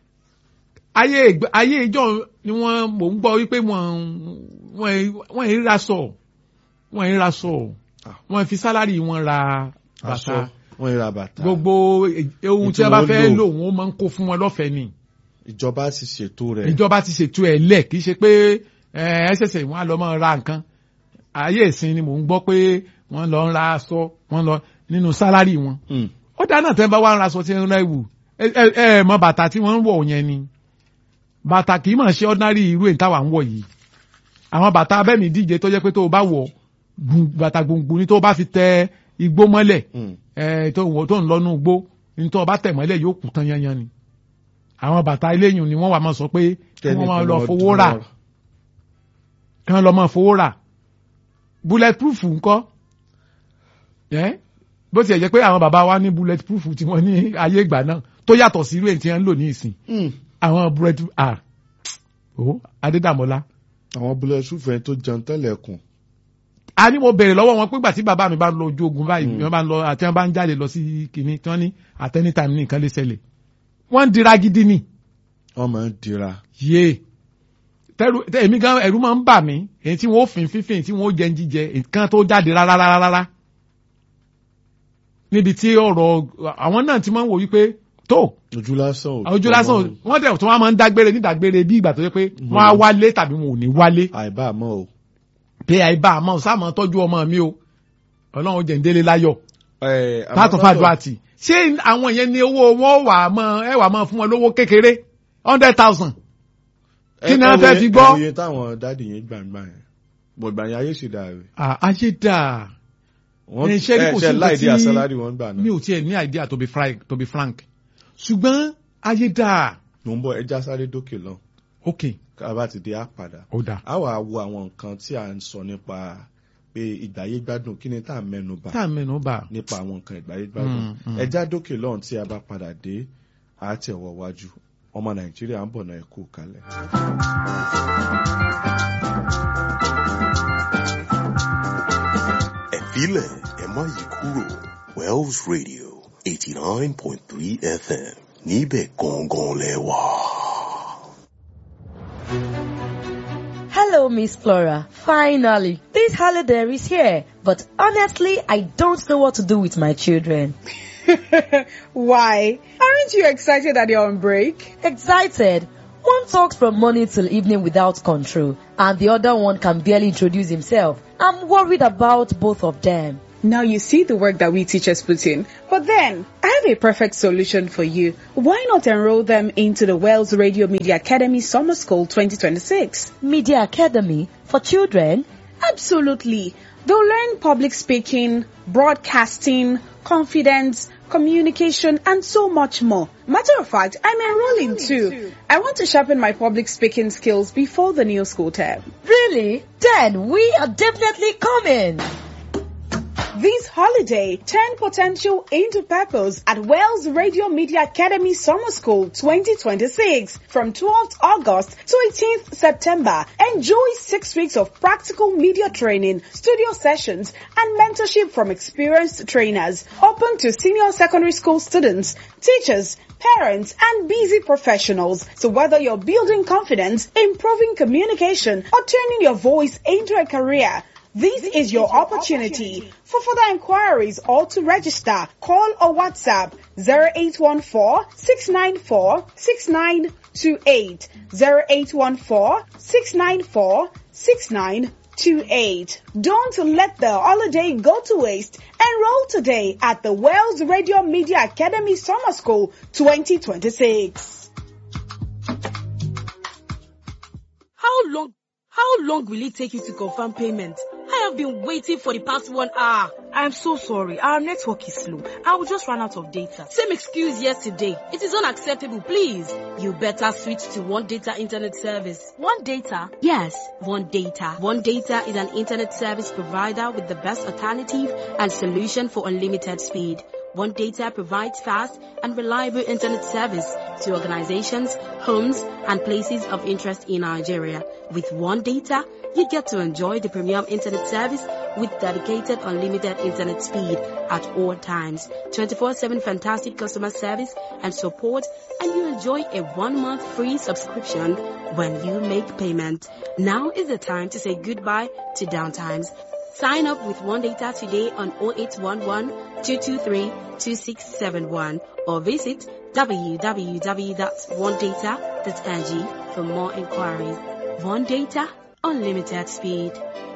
ayé ìgbà- ayé ìjọ ni wọ́n mò ń gbọ́ wípé wọ́n wọ́n wọ́n ń ra sọ wọ́n ń ra sọ Ah. wọ́n fi sálárì wọn ra aṣọ bàtà wọ́n ra bàtà gbogbo e- ohun tí Ètò wọ́n bá wọn fẹ́ lò. lò wọ́n máa ń kó fún wọn lọ́fẹ̀ẹ́ ni ìjọba ti ṣètò rẹ̀ ìjọba ti ṣètò ẹ̀ lẹ̀ kì í ṣe pé ẹ ṣẹ̀ṣẹ̀ wọ́n á lọ máa ra nǹkan ayé ìsìn ni mò ń gbọ́ pé wọ́n lọ ń ra aṣọ wọ́n lọ nínú sálárì wọn Mm. ó dáná tẹ́ ń bá wá ń ra aṣọ tí ń rẹ́ wù ẹ ẹ- ẹ mọ bàtà tí wọ́n ń wọ̀ yẹn ni bàtà kì í mọ̀ ṣe ordinary irú èyí táwa ń wọ̀ yìí àwọn bàtà abẹ́mi díje tó jẹ́ pé tó o bá wọ̀ gun- bàtà gbùngbùn ni tó o bá fi tẹ igbó mọ́lẹ̀ Mm. ẹ tó wọ tó ń lọ́nu igbó ní tó o bá tẹ̀ mọ́lẹ̀ yóò kú tán yanyan ni àwọn bàtà eléyìí ni wọ́n wà máa sọ pé kí wọ́n máa lọ fowó rà kí wọ́n lọ máa fowó rà bulletproof ńkọ́ ẹ́ bó tiẹ̀ jẹ́ pé àwọn bàbá wa ní bulletproof tí wọ́n ní ayé ìgbà náà tó yàtọ̀ sí irú èyí tí wọ́n ń lò ní ìsìn Mm. àwọn bullet ah o adédàmọ́lá àwọn bulletproof ẹ̀ tó jẹun tẹ́lẹ̀ kùn a ní mo bèrè lọ́wọ́ wọn pé gbà tí bàbá mi bá ń lọ ojú ogun báyìí Mm. wọ́n bá ń lọ àti wọ́n bá ń jáde lọ sí kìnní tí wọ́n ní at any time ní nǹkan lè ṣẹlẹ̀ wọ́n ń dira gidi ni wọ́n máa ń dira yé tẹrù tẹ èmi gan ẹ̀rù máa ń bà mí èyí tí wọ́n ó fin fífìn tí wọ́n ó jẹ ń jíjẹ nǹkan tó jáde rárá rárá rárá níbi tí ọ̀rọ̀ àwọn náà ti máa ń wò wípé tó ojú lásán ò ojú lásán wọ́n dẹ̀ tí wọ́n máa ń dágbére nídàgbére bí ìgbà tó yẹ pé wọ́n á wálé tàbí wọn ò ní wálé àìbá àmọ́ o. pé àìbá àmọ́ sáàmọ́ tọ́jú ọmọ mi o ọlọ́run jẹ̀ ń délé láyọ̀ Ẹ, àmọ́ látọ̀ lọ́dọ̀- fàdúrà tì ṣé àwọn yẹn ní owó wọn wà mọ́ ẹ wà mọ́ fún wọn lówó kékeré hundred thousand kí ni ẹ- wọ́n fẹ́ ẹ wo- fi gbọ́? ẹ wo iye táwọn dáàdì yẹn gbàgbà yẹn bọ̀gbà yẹn ayé sì dà rẹ̀. Ah, ayé dáa wọ́n Ẹ, ṣé rí kò sí ṣe nǹkan láìdí tí- àsálárì wọn gbà mi náà. ò tiẹ̀ ní idea to be frank to be frank ṣùgbọ́n ayé dáa mò ń bọ̀ ẹja sáré dókè lọ ok ká bá ti dé á padà. ó dáa a wà wo àwọn nǹkan tí à ń sọ nípa pé ìgbáyé gbádùn kí ni tá à ń mẹ́nu bà tá a mẹ́nu bà nípa àwọn nǹkan ìgbáyé gbádùn. Mm, mm. ẹja dókè lọ́hùn tí a bá padà dé á tẹ̀wọ̀ wájú ọmọ nàìjíríà ń bọ̀ náà ẹ kú kalẹ̀. ẹ filẹ̀ ẹ má yí kúrò Wells Radio eighty nine point three FM níbẹ̀ gangan lẹ wà. Hello, Miss Flora. Finally, this holiday is here. But honestly, I don't know what to do with my children. Why? Aren't you excited that you're on break? Excited. One talks from morning till evening without control, and the other one can barely introduce himself. I'm worried about both of them. Now you see the work that we teachers put in. But then, I have a perfect solution for you. Why not enroll them into the Wales Radio Media Academy Summer School 2026? Media Academy for children? Absolutely. They'll learn public speaking, broadcasting, confidence, communication, and so much more. Matter of fact, I'm enrolling too. I want to sharpen my public speaking skills before the new school term. Really? Then we are definitely coming. This holiday, turn potential into purpose at Wales Radio Media Academy Summer School 2026 from 12th August to 18th September. Enjoy six weeks of practical media training, studio sessions, and mentorship from experienced trainers. Open to senior secondary school students, teachers, parents, and busy professionals. So whether you're building confidence, improving communication, or turning your voice into a career, this is your opportunity. For further inquiries or to register, call or WhatsApp 0814-694-6928, 0814-694-6928. Don't let the holiday go to waste. Enroll today at the Wales Radio Media Academy Summer School 2026. How long, how long will it take you to confirm payment? I have been waiting for the past one hour. I'm so sorry. Our network is slow. I will just run out of data. Same excuse yesterday. It is unacceptable, please. You better switch to One Data Internet Service. One Data? Yes, One Data. One Data is an internet service provider with the best alternative and solution for unlimited speed. One Data provides fast and reliable internet service to organizations, homes, and places of interest in Nigeria. With One Data, you get to enjoy the premium internet service with dedicated unlimited internet speed at all times, 24-7 fantastic customer service and support, and you enjoy a one-month free subscription when you make payment. Now is the time to say goodbye to downtimes. Sign up with One Data today on 0811 223 2671 or visit www.onedata.ng for more inquiries. One Data, unlimited speed.